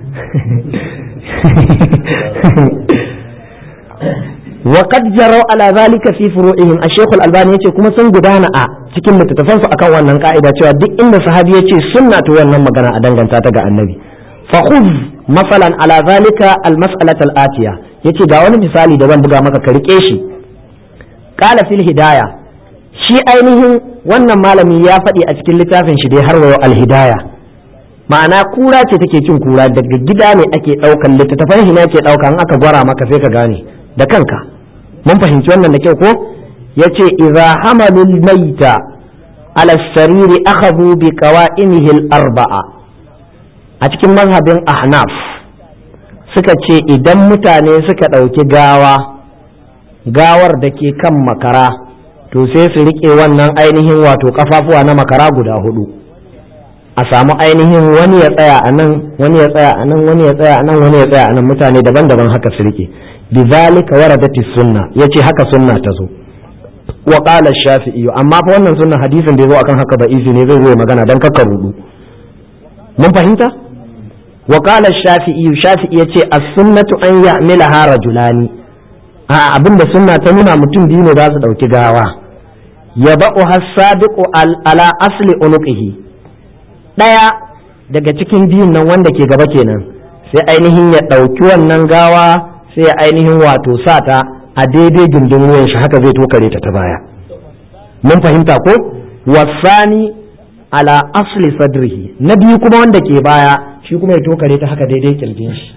وقد جروا على ذلك في فروعهم الشيخ الألباني yace kuma sun gudana a cikin littattafan su akan wannan ka'ida cewa duk inda sahabi yace sunna to wannan magana a danganta ta ga annabi fa khudh masalan ala zalika al mas'alata al atiya yace ga wani misali da zan buga maka ka rike shi qala fil hidaya shi ainihin wannan malami ya faɗi a cikin littafin shi dai har wayo al hidaya ma'ana kura ce take cin kura daga gida ne ake ɗaukan littattafan shi ne ake ɗauka in aka gwara maka sai ka gane da kanka mun fahimci wannan da kyau ko yace idza hamalul maita ala sariri akhadhu bi qawa'imihi al-arba'a a cikin mazhabin ahnaf suka ce idan mutane suka ɗauki gawa gawar da ke kan makara to sai su riƙe wannan ainihin wato kafafuwa na makara guda hudu a samu ainihin wani ya tsaya a nan wani ya tsaya a nan wani ya tsaya a nan wani ya tsaya a nan mutane daban-daban haka su riƙe bizalika waradati sunna yace haka sunna ta zo wa qala shafi'i amma fa wannan sunna hadisin da yazo akan haka ba izi ne zai zo magana dan kakka rudu mun fahimta wa qala shafi'i shafi'i yace as-sunnatu an ya'milaha rajulani a abinda sunna ta nuna mutum biyu ne za su dauki gawa ya ba'u hasabiqu ala asli unuqihi daya daga cikin biyun nan wanda ke gaba kenan sai ainihin ya dauki wannan gawa sai ya ainihin wato sa ta a daidai gindin wuyan shi haka zai tokare ta ta baya mun fahimta ko wasani ala asli sadrihi na biyu kuma wanda ke baya shi kuma ya tokare ta haka daidai kirjin shi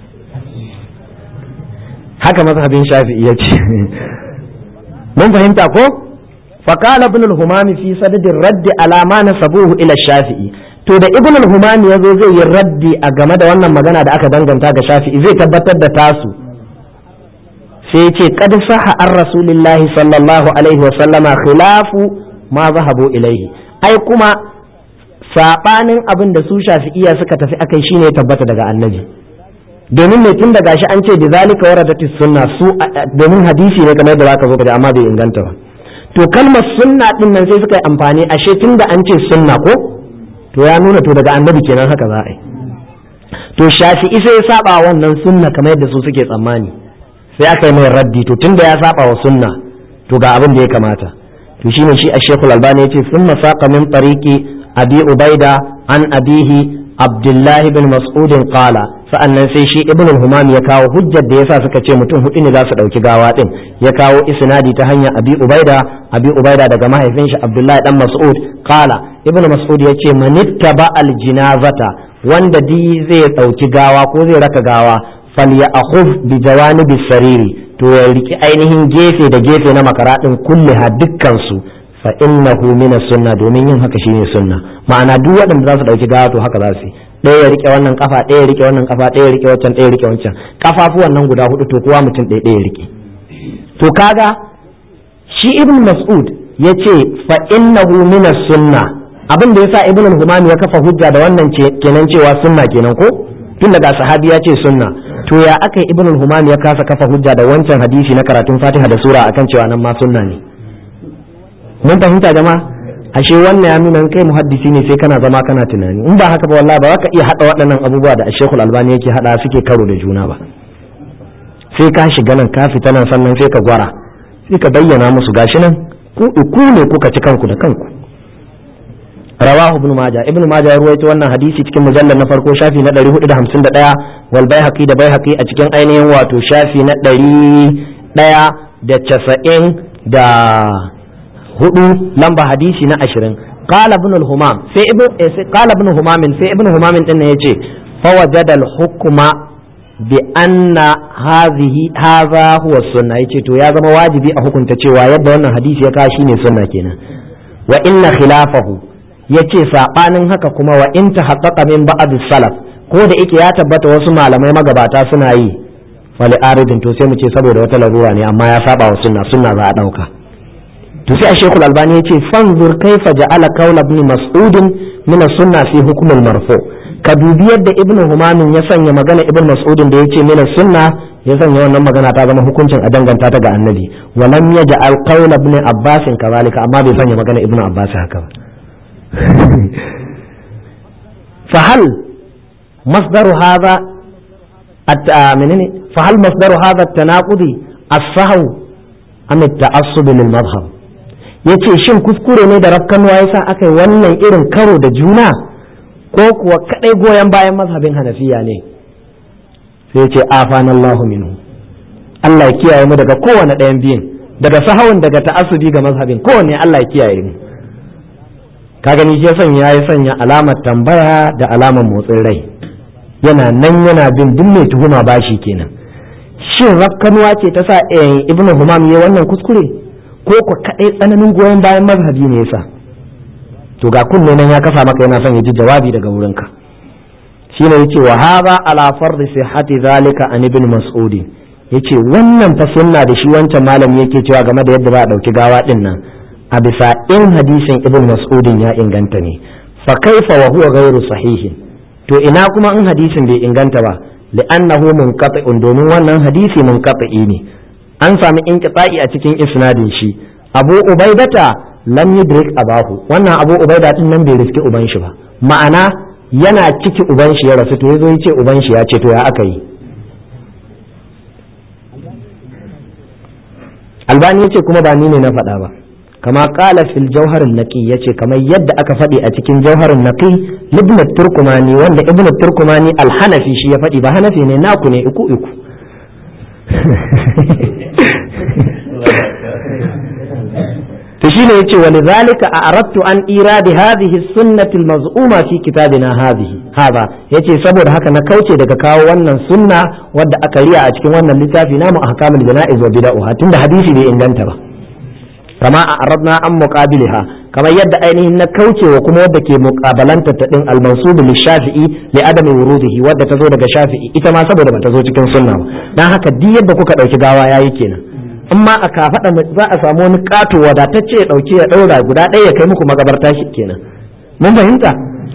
haka mazhabin shafi'i ya ce mun fahimta ko فقال ابن الهمام في سدد الرد على ما نسبوه الى الشافعي to da ibn al-humami yazo zai yi raddi a game da wannan magana da aka danganta ga shafi'i zai tabbatar da tasu sai ce kad saha an rasulillahi sallallahu alaihi wa sallama khilafu ma zahabu ilaihi ai kuma sabanin abin da su shafi'iya suka tafi akai shine ya tabbata daga annabi domin mai tun da gashi an ce bi zalika waradati sunna su domin hadisi ne kamar da zaka zo ka amma bai inganta ba to kalmar sunna din nan sai suka yi amfani ashe tun da an ce sunna ko to ya nuna to daga annabi kenan haka za a yi to shafi'i sai ya saba wannan sunna kamar yadda su suke tsammani sai aka yi mai raddi to tunda ya saba wa sunna to ga abin da ya kamata to shine shi ash-shaykh al-albani yace thumma saqa min tariqi abi ubaida an abihi abdullah ibn mas'ud qala sa'annan sai shi ibn al-humam ya kawo hujjar da yasa suka ce mutum hudu ne za su dauki gawa din ya kawo isnadi ta hanyar abi ubaida abi ubaida daga mahaifin shi abdullah dan mas'ud qala ibn mas'ud yace manittaba al-jinazata wanda di zai dauki gawa ko zai raka gawa falya akhuf bi jawanibi sariri to ya riki ainihin gefe da gefe na makaradin kulliha dukkan su fa innahu min sunna domin yin haka shine sunna ma'ana duk waɗanda za su dauki gawa to haka za su yi ɗaya ya rike wannan kafa ɗaya ya rike wannan kafa ɗaya ya rike wancan ɗaya ya rike wancan kafafuwan nan guda hudu to kowa mutum ɗaya ɗaya ya rike to kaga shi ibn mas'ud yace fa innahu min sunna abin da yasa ibn al-humami ya kafa hujja da wannan kenan cewa sunna kenan ko tun daga sahabi ya ce sunna to ya aka ibn al-humam ya kasa kafa hujja da wancan hadisi na karatun fatiha da sura akan cewa nan ma sunna ne mun fahimta jama'a ashe wannan ya nuna kai muhaddisi ne sai kana zama kana tunani in ba haka ba wallahi ba za ka iya hada waɗannan abubuwa da Sheikhul Albani yake hada suke karo da juna ba sai ka shiga nan ka fita nan sannan sai ka gwara sai ka bayyana musu gashi nan ku ku ne kuka ci kanku da kanku rawahu ibn majah ibn majah ya ruwaito wannan hadisi cikin mujallal na farko shafi na 451 wal baihaqi da baihaqi a cikin ainihin wato shafi na 100 da casa'in da hudu lamba hadisi na ashirin qala ibn al-humam sai ibn qala ibn humam sai ibn humam din ne yace fa wajada al-hukma bi anna hadhihi hadha huwa sunna yace to ya zama wajibi a hukunta cewa yadda wannan hadisi ya kawo shine sunna kenan wa inna khilafahu yace sabanin haka kuma wa in tahaqqaqa min ba'd salaf ko da yake ya tabbata wasu malamai magabata suna yi fali aridin to sai mu ce saboda wata larura ne amma ya saba wa sunna sunna za a dauka to sai a shekul albani ya ce fanzur kaifa ja'ala kaula ibn mas'ud min sunna fi hukm marfu ka dubi yadda ibn humamin ya sanya magana ibn mas'ud da yace min sunna ya sanya wannan magana ta zama hukuncin a danganta ta ga annabi wa lam yaj'al qaula ibn abbas kazalika amma bai sanya magana ibn abbas haka ba fa hal masdaru hadha menene fa hal masdaru hadha at-tanaqudi as-sahw am at-ta'assub lil madhhab yace shin kuskure ne da rafkanuwa yasa aka yi wannan irin karo da juna ko kuwa kadai goyon bayan mazhabin hanafiya ne sai yace afanallahu minhu Allah ya kiyaye mu daga kowane ɗayan biyun daga sahawun daga ta'assubi ga mazhabin kowanne Allah ya kiyaye mu ka gani shi sanya ya sanya alamar tambaya da alamar motsin rai yana nan yana bin duk mai tuhuma bashi kenan shin rafkanuwa ce ta sa ibn humam ya wannan kuskure ko ku kadai tsananin goyon bayan mazhabi ne yasa to ga kunne nan ya kafa maka yana son ya ji jawabi daga wurinka shine yace wa hadha ala fardi sihhati zalika an ibn mas'ud yace wannan fa sunna da shi wancan malami yake cewa game da yadda ba a dauki gawa din nan a bisa in hadisin ibn mas'ud ya inganta ne fa kaifa wa huwa ghairu sahihin to ina kuma in hadisin bai inganta ba li'annahu munqati'un domin wannan hadisi munqati'i ne an sami inqita'i a cikin isnadin shi abu ubaidata lam yudrik abahu wannan abu ubaida din nan bai riski uban shi ba ma'ana yana ciki uban shi ya rasu to yazo yace uban shi ya ce to ya aka yi albani yace kuma ba ni ne na faɗa ba kama kala fil jauharin naqi yace kamar yadda aka faɗi a cikin jauharin naqi ibn turkumani wanda ibn turkumani al-hanafi shi ya faɗi ba hanafi ne naku ne iku iku to shine yace wa lidhalika a'radtu an iradi hadhihi sunnati al-maz'uma fi kitabina hadhihi hada yace saboda haka na kauce daga kawo wannan sunna wadda aka riya a cikin wannan littafi namu ahkamul jana'iz wa bid'ah tunda hadisi bai inganta ba kama a aradna an muqabiliha kamar yadda ainihin na kaucewa kuma wadda ke muqabalanta ta din al-mansub li shafi'i li adami wurudihi wadda ta zo daga shafi'i ita ma saboda bata zo cikin sunna ba dan haka duk yadda kuka dauki gawa yayi kenan amma a kafaɗa za a samu wani ƙato wadatacce ya ɗauki ya ɗaura guda ɗaya ya kai muku magabarta shi kenan mun fahimta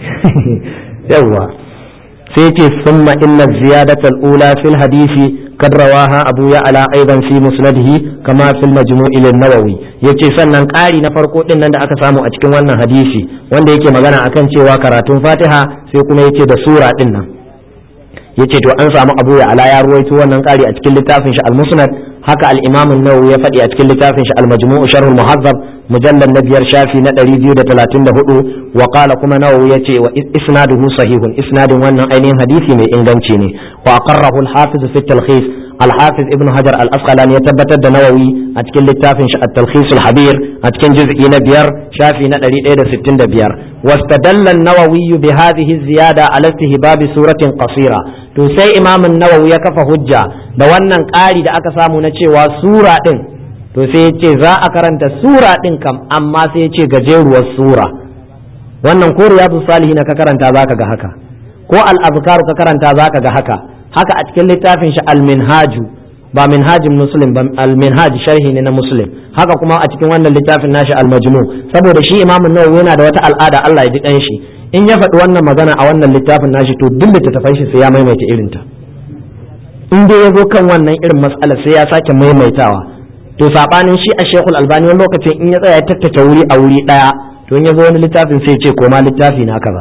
yawwa sai ce summa inna ziyadatal ula fil hadisi kad rawaha abu ya'la aidan fi musnadihi kama fil majmu'i lin nawawi yace sannan ƙari na farko din nan da aka samu a cikin wannan hadisi wanda yake magana akan cewa karatun fatiha sai kuma yace da sura din nan yace to an samu abu ya'la ya ruwaito wannan ƙari a cikin littafin shi al-musnad haka al-imam an-nawawi ya faɗi a cikin littafin shi al-majmu' sharh al-muhazzab mujallal na biyar shafi na 234 wa qala kuma nawawi yace wa isnaduhu sahihun isnadin wannan ainihin hadisi mai inganci ne wa aqarrahu al-hafiz fi at-talkhis al-hafiz ibn hajar al-asqalani ya tabbatar da nawawi a cikin littafin shi at-talkhis al-habir a cikin juz'i na biyar shafi na 165 واستدل النووي بهذه الزيادة على استهباب سورة قصيرة to sai imamin nawawi ya kafa hujja da wannan ƙari da aka samu na cewa sura ɗin to sai ya ce za a karanta sura ɗin kam amma sai ya ce gajeruwar sura wannan ko riyadu salihin ka karanta zaka ga haka ko al-azkaru ka karanta zaka ga haka haka a cikin littafin shi al-minhaju ba minhajin muslim ba al-minhaj sharhi ne na muslim haka kuma a cikin wannan littafin nashi al-majmu saboda shi imamin nawawi yana da wata al'ada Allah ya ji dan shi in ya faɗi wannan magana a wannan littafin nashi to duk littattafan shi sai ya maimaita irin ta in dai ya zo kan wannan irin mas'alar sai ya sake maimaitawa to sabanin shi a shekul albani wani lokacin in ya tsaya ya tattata wuri a wuri daya to in ya zo wani littafin sai ya ce koma littafi na kaza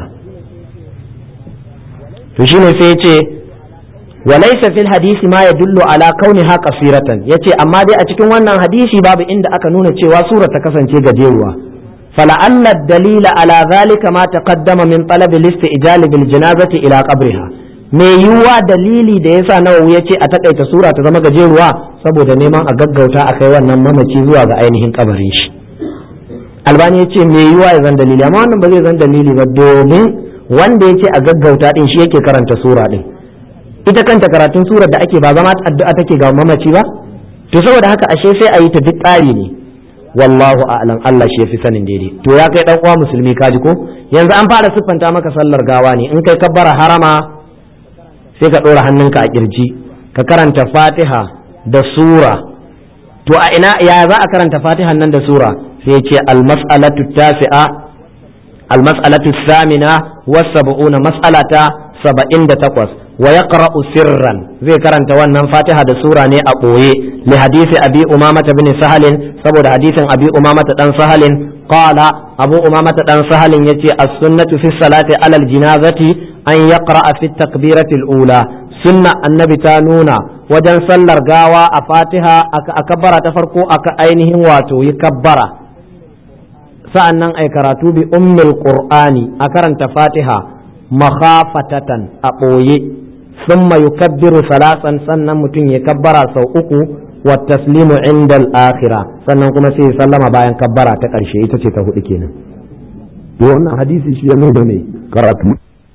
to shine sai ya ce وليس في الحديث ما يدل على كونها قصيرة yace amma dai a cikin wannan hadisi babu inda aka nuna cewa sura ta kasance gajeruwa فلعل الدليل على ذلك ما تقدم من طلب الاستئجال بالجنازة إلى قبرها mai yiwuwa dalili da yasa nawawi ya ce a takaita sura ta zama gajeruwa saboda neman a gaggauta a kai wannan mamaci zuwa ga ainihin kabarin shi albani ya ce mai yiwuwa ya zan dalili amma wannan ba zai zan dalili ba domin wanda ya ce a gaggauta din shi yake karanta sura din ita kanta karatun surar da ake ba zama addu'a take ga mamaci ba to saboda haka ashe sai a yi ta duk tsari ne wallahu a'lam Allah shi yafi sanin daidai to ya kai dan uwa musulmi kaji ko yanzu an fara siffanta maka sallar gawa ne in kai kabbara harama sai ka ɗora hannunka a kirji ka karanta fatiha da sura to a ina ya za a karanta fatihan nan da sura sai ce almas'alatu tasi'a almas'alatu samina was sab'una mas'alata saba'in da takwas wa yaqra'u sirran zai karanta wannan fatiha da sura ne a ɓoye li hadisi abi umamata bin sahalin saboda hadisin abi umamata dan sahalin qala abu umamata dan sahalin yace as-sunnatu fi salati alal jinazati an yaqra'a fi takbirati al-ula sunna annabi ta nuna wajen sallar gawa a fatiha a kabbara ta farko aka ainihin wato yi kabbara sa'annan ai karatu bi ummil qur'ani a karanta fatiha makhafatatan a ɓoye thumma yukabbiru salasan sannan mutum ya kabbara sau uku wa taslimu inda al-akhira sannan kuma sai sallama bayan kabbara ta ƙarshe ita ce ta hudu kenan to wannan hadisi shi ya nuna ne karatu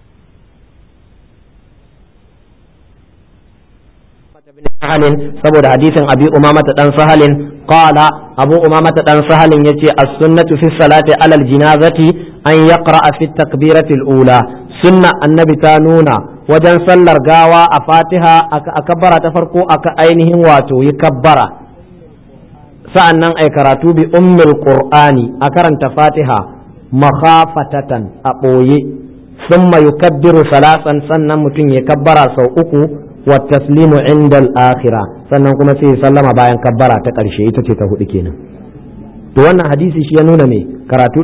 sahalin saboda hadisin abi umamata dan sahalin qala abu umamata dan sahalin yace as-sunnatu fi salati alal jinazati an yaqra'a fi takbirati al-ula sunna annabi ta nuna wajen sallar gawa a fatiha a kabbara ta farko aka ainihin wato yi kabbara sa'annan ai karatu bi ummul qur'ani a karanta fatiha makhafatatan a ɓoye thumma yukabbiru salasan sannan mutum ya kabbara sau uku wa taslimu inda al-akhira sannan kuma sai sallama bayan kabbara ta ƙarshe ita ce ta hudu kenan to wannan hadisi shi ya nuna me karatu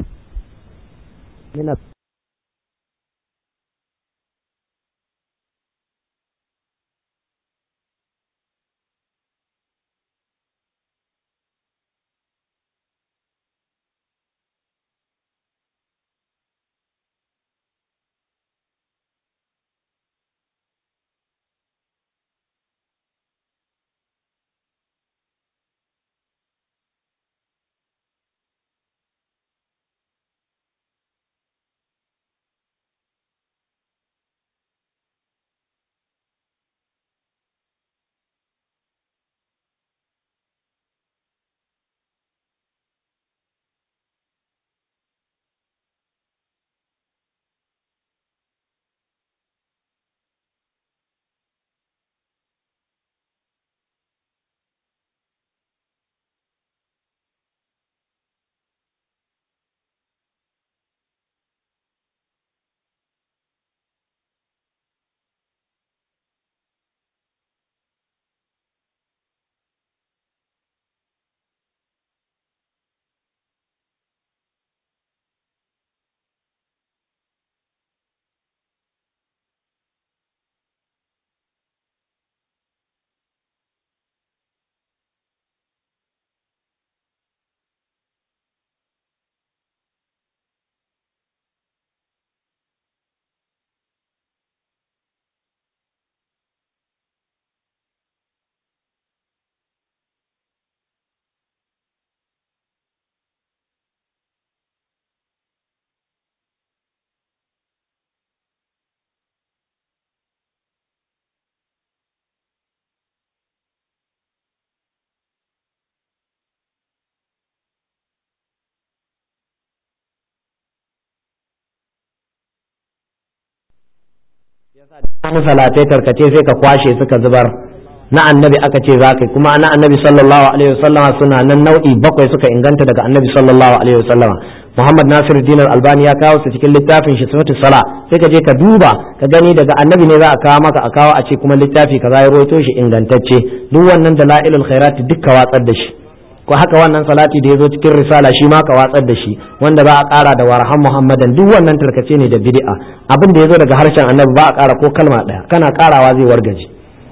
wani salatai tarkace sai ka kwashe suka zubar na annabi aka ce za ka kuma na annabi sallallahu alaihi wasallama suna nan nau'i bakwai suka inganta daga annabi sallallahu alaihi wasallama Muhammad Nasir Dinar Albani ya kawo su cikin littafin shi sifatu sala sai ka je ka duba ka gani daga annabi ne za a kawo maka a kawo a ce kuma littafi kaza ya roito shi ingantacce duk wannan dalailul khairat duk ka watsar da shi ko haka wannan salati da ya zo cikin risala shi ma ka watsar da shi wanda ba a ƙara da warhan muhammadan duk wannan tarkace ne da bid'a abin da ya zo daga harshen annabi ba a ƙara ko kalma ɗaya kana ƙarawa zai wargaje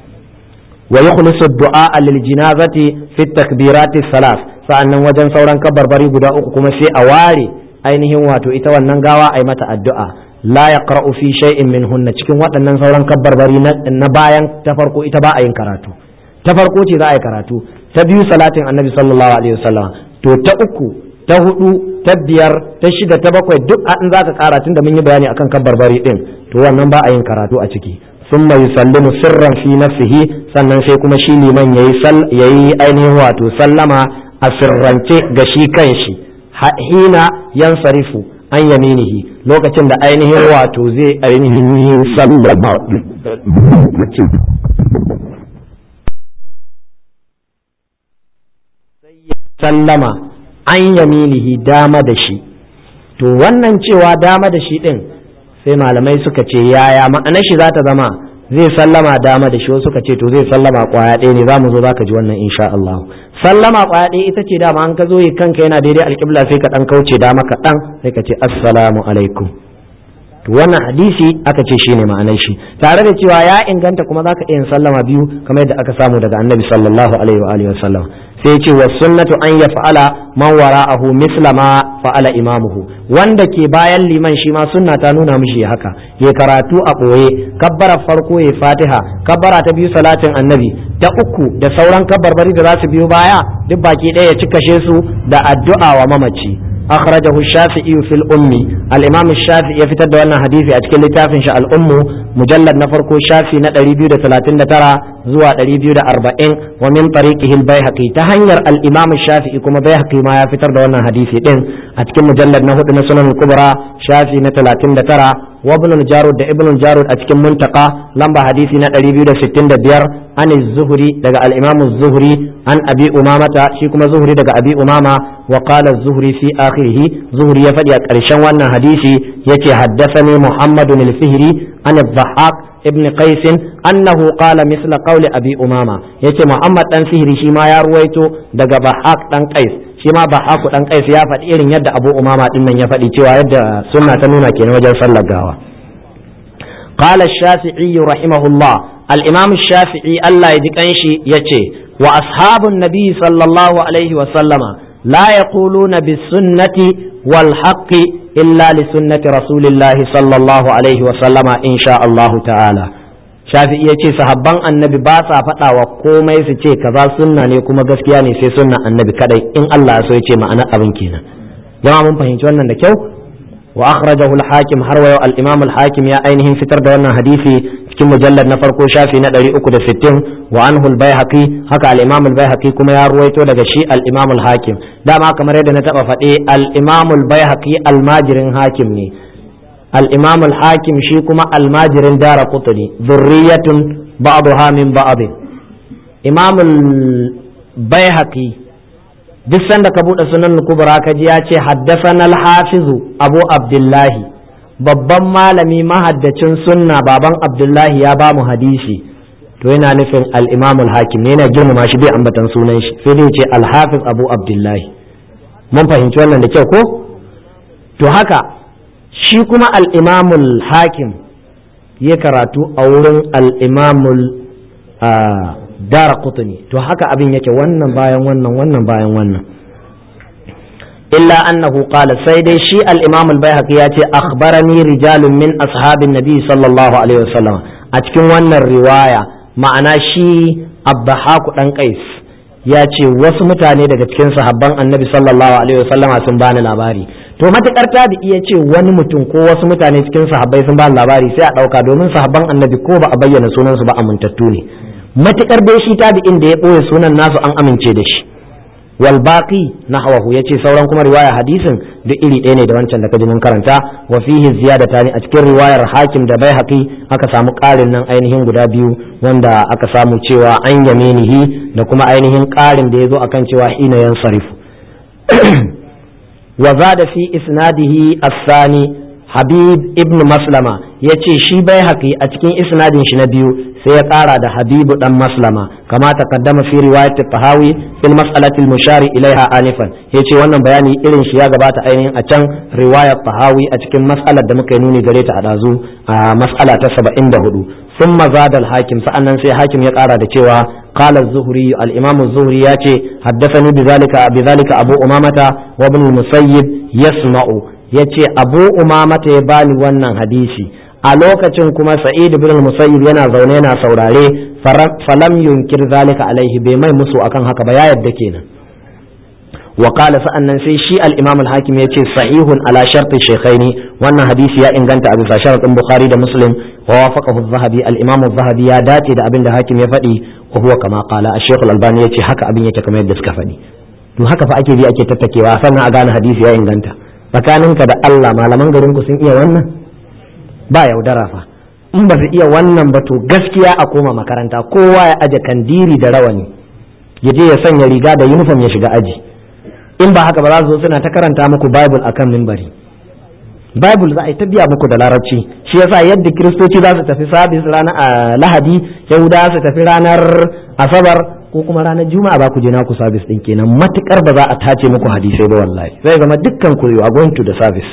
wa yukhlisu du'a lil jinazati fi takbirati salas sa'annan wajen sauran kabarbari guda uku kuma sai a ware ainihin wato ita wannan gawa ai mata addu'a la yaqra'u fi shay'in minhunna cikin waɗannan sauran kabbarbari na bayan ta farko ita ba a yin karatu ta farko ce za a yi karatu ta biyu salatin annabi sallallahu alaihi wasallam to ta uku ta hudu ta biyar ta shida ta bakwai duk in zaka kara tunda mun yi bayani akan kabbarbari din to wannan ba a yin karatu a ciki ثم يسلم سرا في نفسه sannan sai kuma shi liman yayi yayi ainihin wato sallama a sirrance ga shi kanshi hina yansarifu an yaminihi lokacin da ainihin wato zai ainihin sallama sallama an yaminihi dama da shi to wannan cewa dama da shi din sai malamai suka ce yaya ma'anar shi za ta zama zai sallama dama da shi wasu suka ce to zai sallama kwaya ɗaya ne za mu zo za ka ji wannan insha Allah sallama kwaya ɗaya ita ce dama an ka zo yi kanka yana daidai alƙibla sai ka ɗan kauce dama kaɗan sai ka ce assalamu alaikum to wannan hadisi aka ce shi ne ma'anar shi tare da cewa ya inganta kuma za ka iya sallama biyu kamar yadda aka samu daga annabi sallallahu alaihi wa alihi wa sallam sai ce wa sunnatu an ya fa'ala man wara'ahu misla ma fa'ala imamuhu wanda ke bayan liman shi ma sunna ta nuna mishi haka ya karatu a ɓoye kabbara farko ya fatiha kabbara ta biyu salatin annabi ta uku da sauran kabbarbari da za su biyo baya duk baki ɗaya ya cikashe su da addu'a wa mamaci أخرجه الشافعي في الأم الإمام الشافعي يفتد وانا حديثي أتكلم لتافن شاء الأم مجلد نفركو شافي نتري بيو ثلاثين ترى زوا تري بيو أربعين ومن طريقه البيهقي تهنير الإمام الشافعي كما بيهقي ما يفتر وانا حديثي دين أتكلم مجلد نهد نسنن الكبرى شافي نتلاتين ترى وابن الجارود ابن الجارود أتكلم منتقى لمبا حديثي نتري بيو ستين بيار عن الزهري دقى الإمام الزهري عن أبي أمامة شيكما زهري دقى أبي أمامة وقال الزهري في آخره زهري يفدي أكرشان وانا حديثي يتي حدثني محمد الفهري عن الضحاك ابن قيس أنه قال مثل قول أبي أمامة يتي محمد أن سهري شما يرويتو دقى ضحاك أن قيس شما ضحاك أن قيس يفد إيرن يد أبو أمامة إن يفدي تيوى يد سنة نونا كين وجل صلى قال الشافعي رحمه الله الإمام الشافعي الله يدكنشي يتي وأصحاب النبي صلى الله عليه وسلم لا يقولون بالسنة والحق إلا لسنة رسول الله صلى الله عليه وسلم إن شاء الله تعالى shafi iya ce sahabban annabi ba sa faɗa wa komai su ce kaza sunna ne kuma gaskiya ne sai sunna annabi kadai in Allah so ya ce ma'ana abin kenan jama'a mun fahimci wannan da kyau wa akhrajahu al-hakim har wa al-imam al-hakim ya ainihin fitar da wannan hadisi cikin mujallar na farko shafi na 360 wa anhu al-baihaqi haka al-imam al-baihaqi kuma ya ruwaito daga shi al-imam al-hakim dama kamar yadda na taba faɗe al-imam al-baihaqi almajirin hakim ne al-imam al-hakim shi kuma almajirin dara qutni dhurriyatun ba'daha min ba'd imam al-baihaqi duk sanda ka bude sunan kubra ka ji ya ce haddathana al-hafizu abu abdullahi babban malami mahaddacin sunna baban abdullahi ya ba mu hadisi to yana nufin al-imam al-hakim ne yana girmama shi bai ambatan sunan shi sai dai ce al-hafiz abu abdullahi mun fahimci wannan da kyau ko to haka shi kuma al-imam al-hakim ya karatu a wurin al-imam dara to haka abin yake wannan bayan wannan wannan bayan wannan إلا أنه قال سيدي شيء الإمام البيهقي ياتي أخبرني رجال من أصحاب النبي صلى الله عليه وسلم أتكن وانا الرواية معنى شيء الضحاك أن قيس ياتي وسمتاني daga cikin sahabban annabi sallallahu alaihi wasallam sun bani labari to matakar tabi iya ce wani mutum ko wasu mutane cikin sahabbai sun bani labari sai a dauka domin sahabban annabi ko ba a bayyana sunan su ba amintattu ne matakar dai shi tabi'in da ya boye sunan nasu an amince da shi wal baqi nahwahu yace sauran kuma riwaya hadisin duk iri ɗaya ne da wancan da kaji mun karanta wa fihi ziyadatani a cikin riwayar hakim da baihaqi aka samu ƙarin nan ainihin guda biyu wanda aka samu cewa an yaminihi da kuma ainihin ƙarin da yazo akan cewa hina yansarifu wa zada fi isnadihi as-sani habib ibn maslama yace shi baihaqi a cikin isnadin shi na biyu sai ya ƙara da habibu dan maslama kama taqaddama fi riwayat tahawi fil mas'alati al mushari ilaiha anifan yace wannan bayani irin shi ya gabata ainihin a can riwayat tahawi a cikin mas'alar da muka yi nuni gare ta a dazu a mas'ala ta 74 ثم زاد الحاكم فأنا سي حاكم يقرأ دكوا قال الزهري الإمام الزهري ياتي حدثني بذلك بذلك أبو أمامة وابن المسيب يسمع yace abu umamata ya bani wannan hadisi a lokacin kuma sa'id ibn musayyib yana zaune yana saurare falam yunkir zalika alaihi bai mai musu akan haka ba ya yadda kenan wa qala sa'annan sai shi al-imam al-hakim yace sahihun ala sharti shaykhaini wannan hadisi ya inganta a bisa sharadin bukhari da muslim wa wafaqahu az-zahabi al-imam az-zahabi ya dace da abin da hakim ya faɗi wa huwa kama qala ash-shaykh al-albani yace haka abin yake kamar yadda suka faɗi to haka fa ake bi ake tattakewa sannan a gane hadisi ya inganta tsakaninka da Allah malaman garin ku sun iya wannan ba yaudara fa in ba su iya wannan ba to gaskiya a koma makaranta kowa ya aje kandiri da rawani ya je ya sanya riga da uniform ya shiga aji in ba haka ba za su zo suna ta karanta muku bible akan mimbari bible za a yi ta biya muku da larabci shi yasa yadda kiristoci za su tafi sabis ranar lahadi yahuda su tafi ranar asabar ko kuma ranar juma'a ba ku je naku sabis din kenan matukar ba za a tace muku hadisai ba wallahi zai zama dukkan ku a going to the service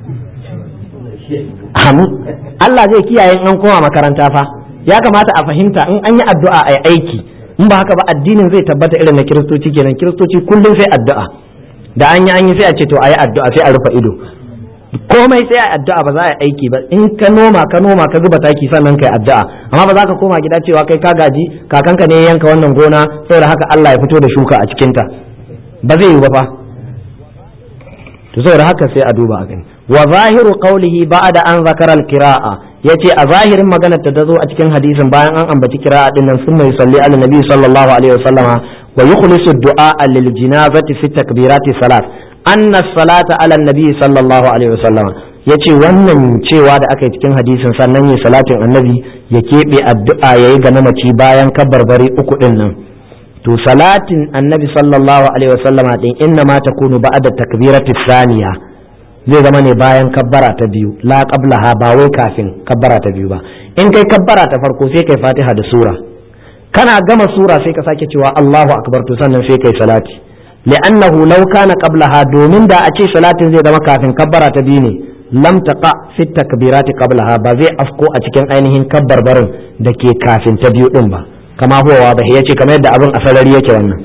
Allah zai kiyaye in an koma makaranta fa ya kamata a fahimta in an yi addu'a a aiki in ba haka ba addinin zai tabbata irin na kiristoci kenan kiristoci kullum sai addu'a da an yi an yi sai a ce to a yi addu'a sai a rufe ido komai sai a yi addu'a ba za a yi aiki ba in ka noma ka noma ka zuba taki sannan kai addu'a amma ba za ka koma gida cewa kai ka gaji kakanka ne ya yanka wannan gona saboda haka Allah ya fito da shuka a cikinta ba zai yi ba fa to saboda haka sai a duba a gani wa zahiru qawlihi ba'da an zakara al-qira'a yace a zahirin maganar ta zo a cikin hadisin bayan an ambaci kira'a din nan sunna yusalli ala nabi sallallahu alaihi wasallama wa yukhlisu du'a lil janazati fi takbirati salat anna salata ala nabi sallallahu alaihi wasallama yace wannan cewa da aka yi cikin hadisin sannan yi salatin annabi ya keɓe addu'a yayi ga mamaci bayan kabarbari uku din nan to salatin annabi sallallahu alaihi wasallama din inna ma takunu ba'da takbirati thaniya zai zama ne bayan kabbara ta biyu la qablaha ba wai kafin kabbara ta biyu ba in kai kabbara ta farko sai kai fatiha da sura kana gama sura sai ka sake cewa Allahu akbar to sannan sai kai salati li'annahu law kana qablaha domin da a ce salatin zai zama kafin kabbara ta biyu ne lam taqa fi takbirati qablaha ba zai afko a cikin ainihin kabbarbarin da ke kafin ta biyu din ba kama huwa ba yace kamar yadda abin asarari yake wannan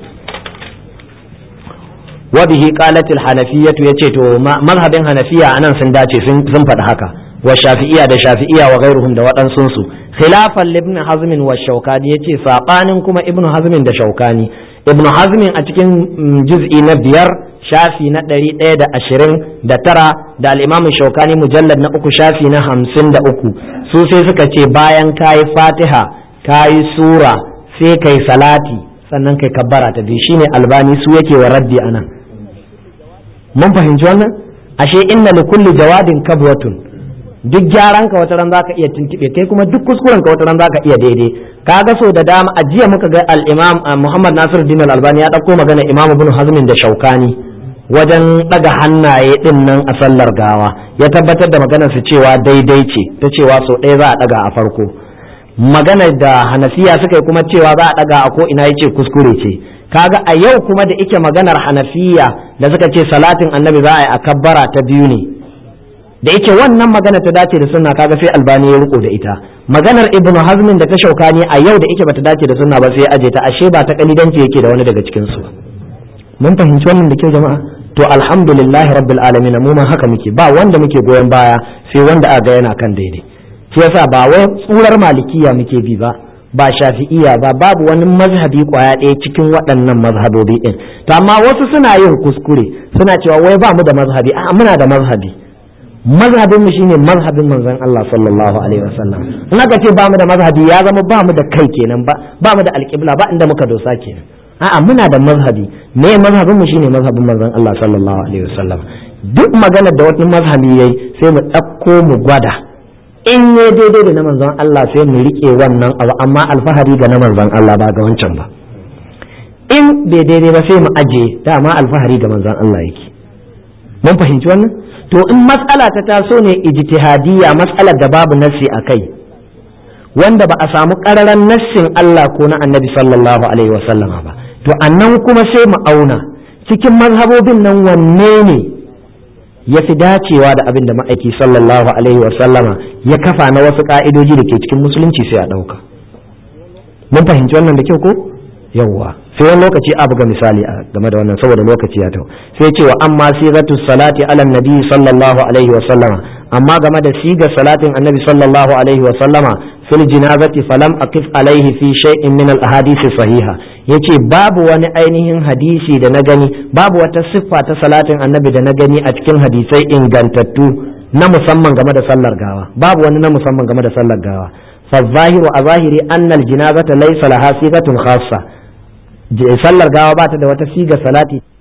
وبه قالت الحنفية يتي تو مذهب حنفية أنا سنداتي سن فد هكا والشافعية دا شافعية وغيرهم دا وطن سنسو خلافا لابن حزم والشوكاني يتي ساقان كما ابن حزم دا شوكاني ابن حزم أتكين جزء نبيار shafi na ɗari ɗaya da ashirin da tara da al'imamin shaukani mujallar na uku shafi na hamsin da uku su sai suka ce bayan kayi fatiha kayi sura sai kai salati sannan kai kabbara ta biyu shine albani su yake wa raddi anan mun fahimci wannan ashe inna li kulli jawadin kabwatun duk gyaran ka wata ran zaka iya tuntube kai kuma duk kuskuren ka wata ran zaka iya daidai kaga so da dama a jiya muka ga al-imam Muhammad Nasiruddin al-Albani ya dauko magana Imam Ibn Hazm da Shaukani wajen daga hannaye din nan a sallar gawa ya tabbatar da maganar su cewa daidai ce ta cewa so ɗaya za a daga a farko maganar da Hanafiya suka yi kuma cewa za a daga a ko ina yace kuskure ce kaga a yau kuma da ike maganar hanafiya da suka ce salatin annabi za a yi a kabbara ta biyu ne da ike wannan magana ta dace da sunna kaga sai albani ya riko da ita maganar ibnu hazmin da ta shaukani a yau da ike bata dace da sunna ba sai aje ta ashe ba ta kalidanci yake da wani daga cikin su mun fahimci wannan da kyau jama'a to alhamdulillah rabbil alamin mu ma haka muke ba wanda muke goyon baya sai wanda aga yana kan daidai shi yasa ba wai tsurar malikiya muke bi ba ba shafi'iya ba babu wani mazhabi kwaya ɗaya cikin waɗannan mazhabobi ɗin to amma wasu suna yin kuskure suna cewa wai ba mu da mazhabi a muna da mazhabi mazhabin mu shine mazhabin manzon Allah sallallahu alaihi wasallam in aka ce ba mu da mazhabi ya zama ba mu da kai kenan ba ba mu da alƙibla ba inda muka dosa kenan a'a muna da mazhabi me mazhabin mu shine mazhabin manzon Allah sallallahu alaihi wasallam duk magana da wani mazhabi yayi sai mu ɗauko mu gwada in ya daidai da na manzon Allah sai mu rike wannan abu amma alfahari ga na manzon Allah ba ga wancan ba in bai daidai ba sai mu aje dama alfahari ga manzon Allah yake mun fahimci wannan to in matsala ta taso ne ijtihadiyya matsalar da babu nassi a kai wanda ba a samu ƙararan nassin Allah ko na annabi sallallahu alaihi wasallama ba to annan kuma sai mu auna cikin mazhabobin nan wanne ne ya fi dacewa da abin da ma'aiki sallallahu alaihi wasallama ya kafa na wasu ka'idoji da ke cikin musulunci sai a ɗauka mun fahimci wannan da kyau ko yawwa sai wani lokaci a buga misali a game da wannan saboda lokaci ya tau sai ce wa amma sigatu salati ala nabi sallallahu alaihi wa sallama amma game da sigar salatin annabi sallallahu alaihi wa sallama fil jinazati falam aqif alaihi fi shay'in min al ahadith sahiha yace babu wani ainihin hadisi da na gani babu wata siffa ta salatin annabi da na gani a cikin hadisai ingantattu na musamman game da sallar gawa babu wani na musamman game da sallar gawa fa zahiru a zahiri annal jinazata laysa laha sigatun khassa sallar gawa ba ta da wata siga salati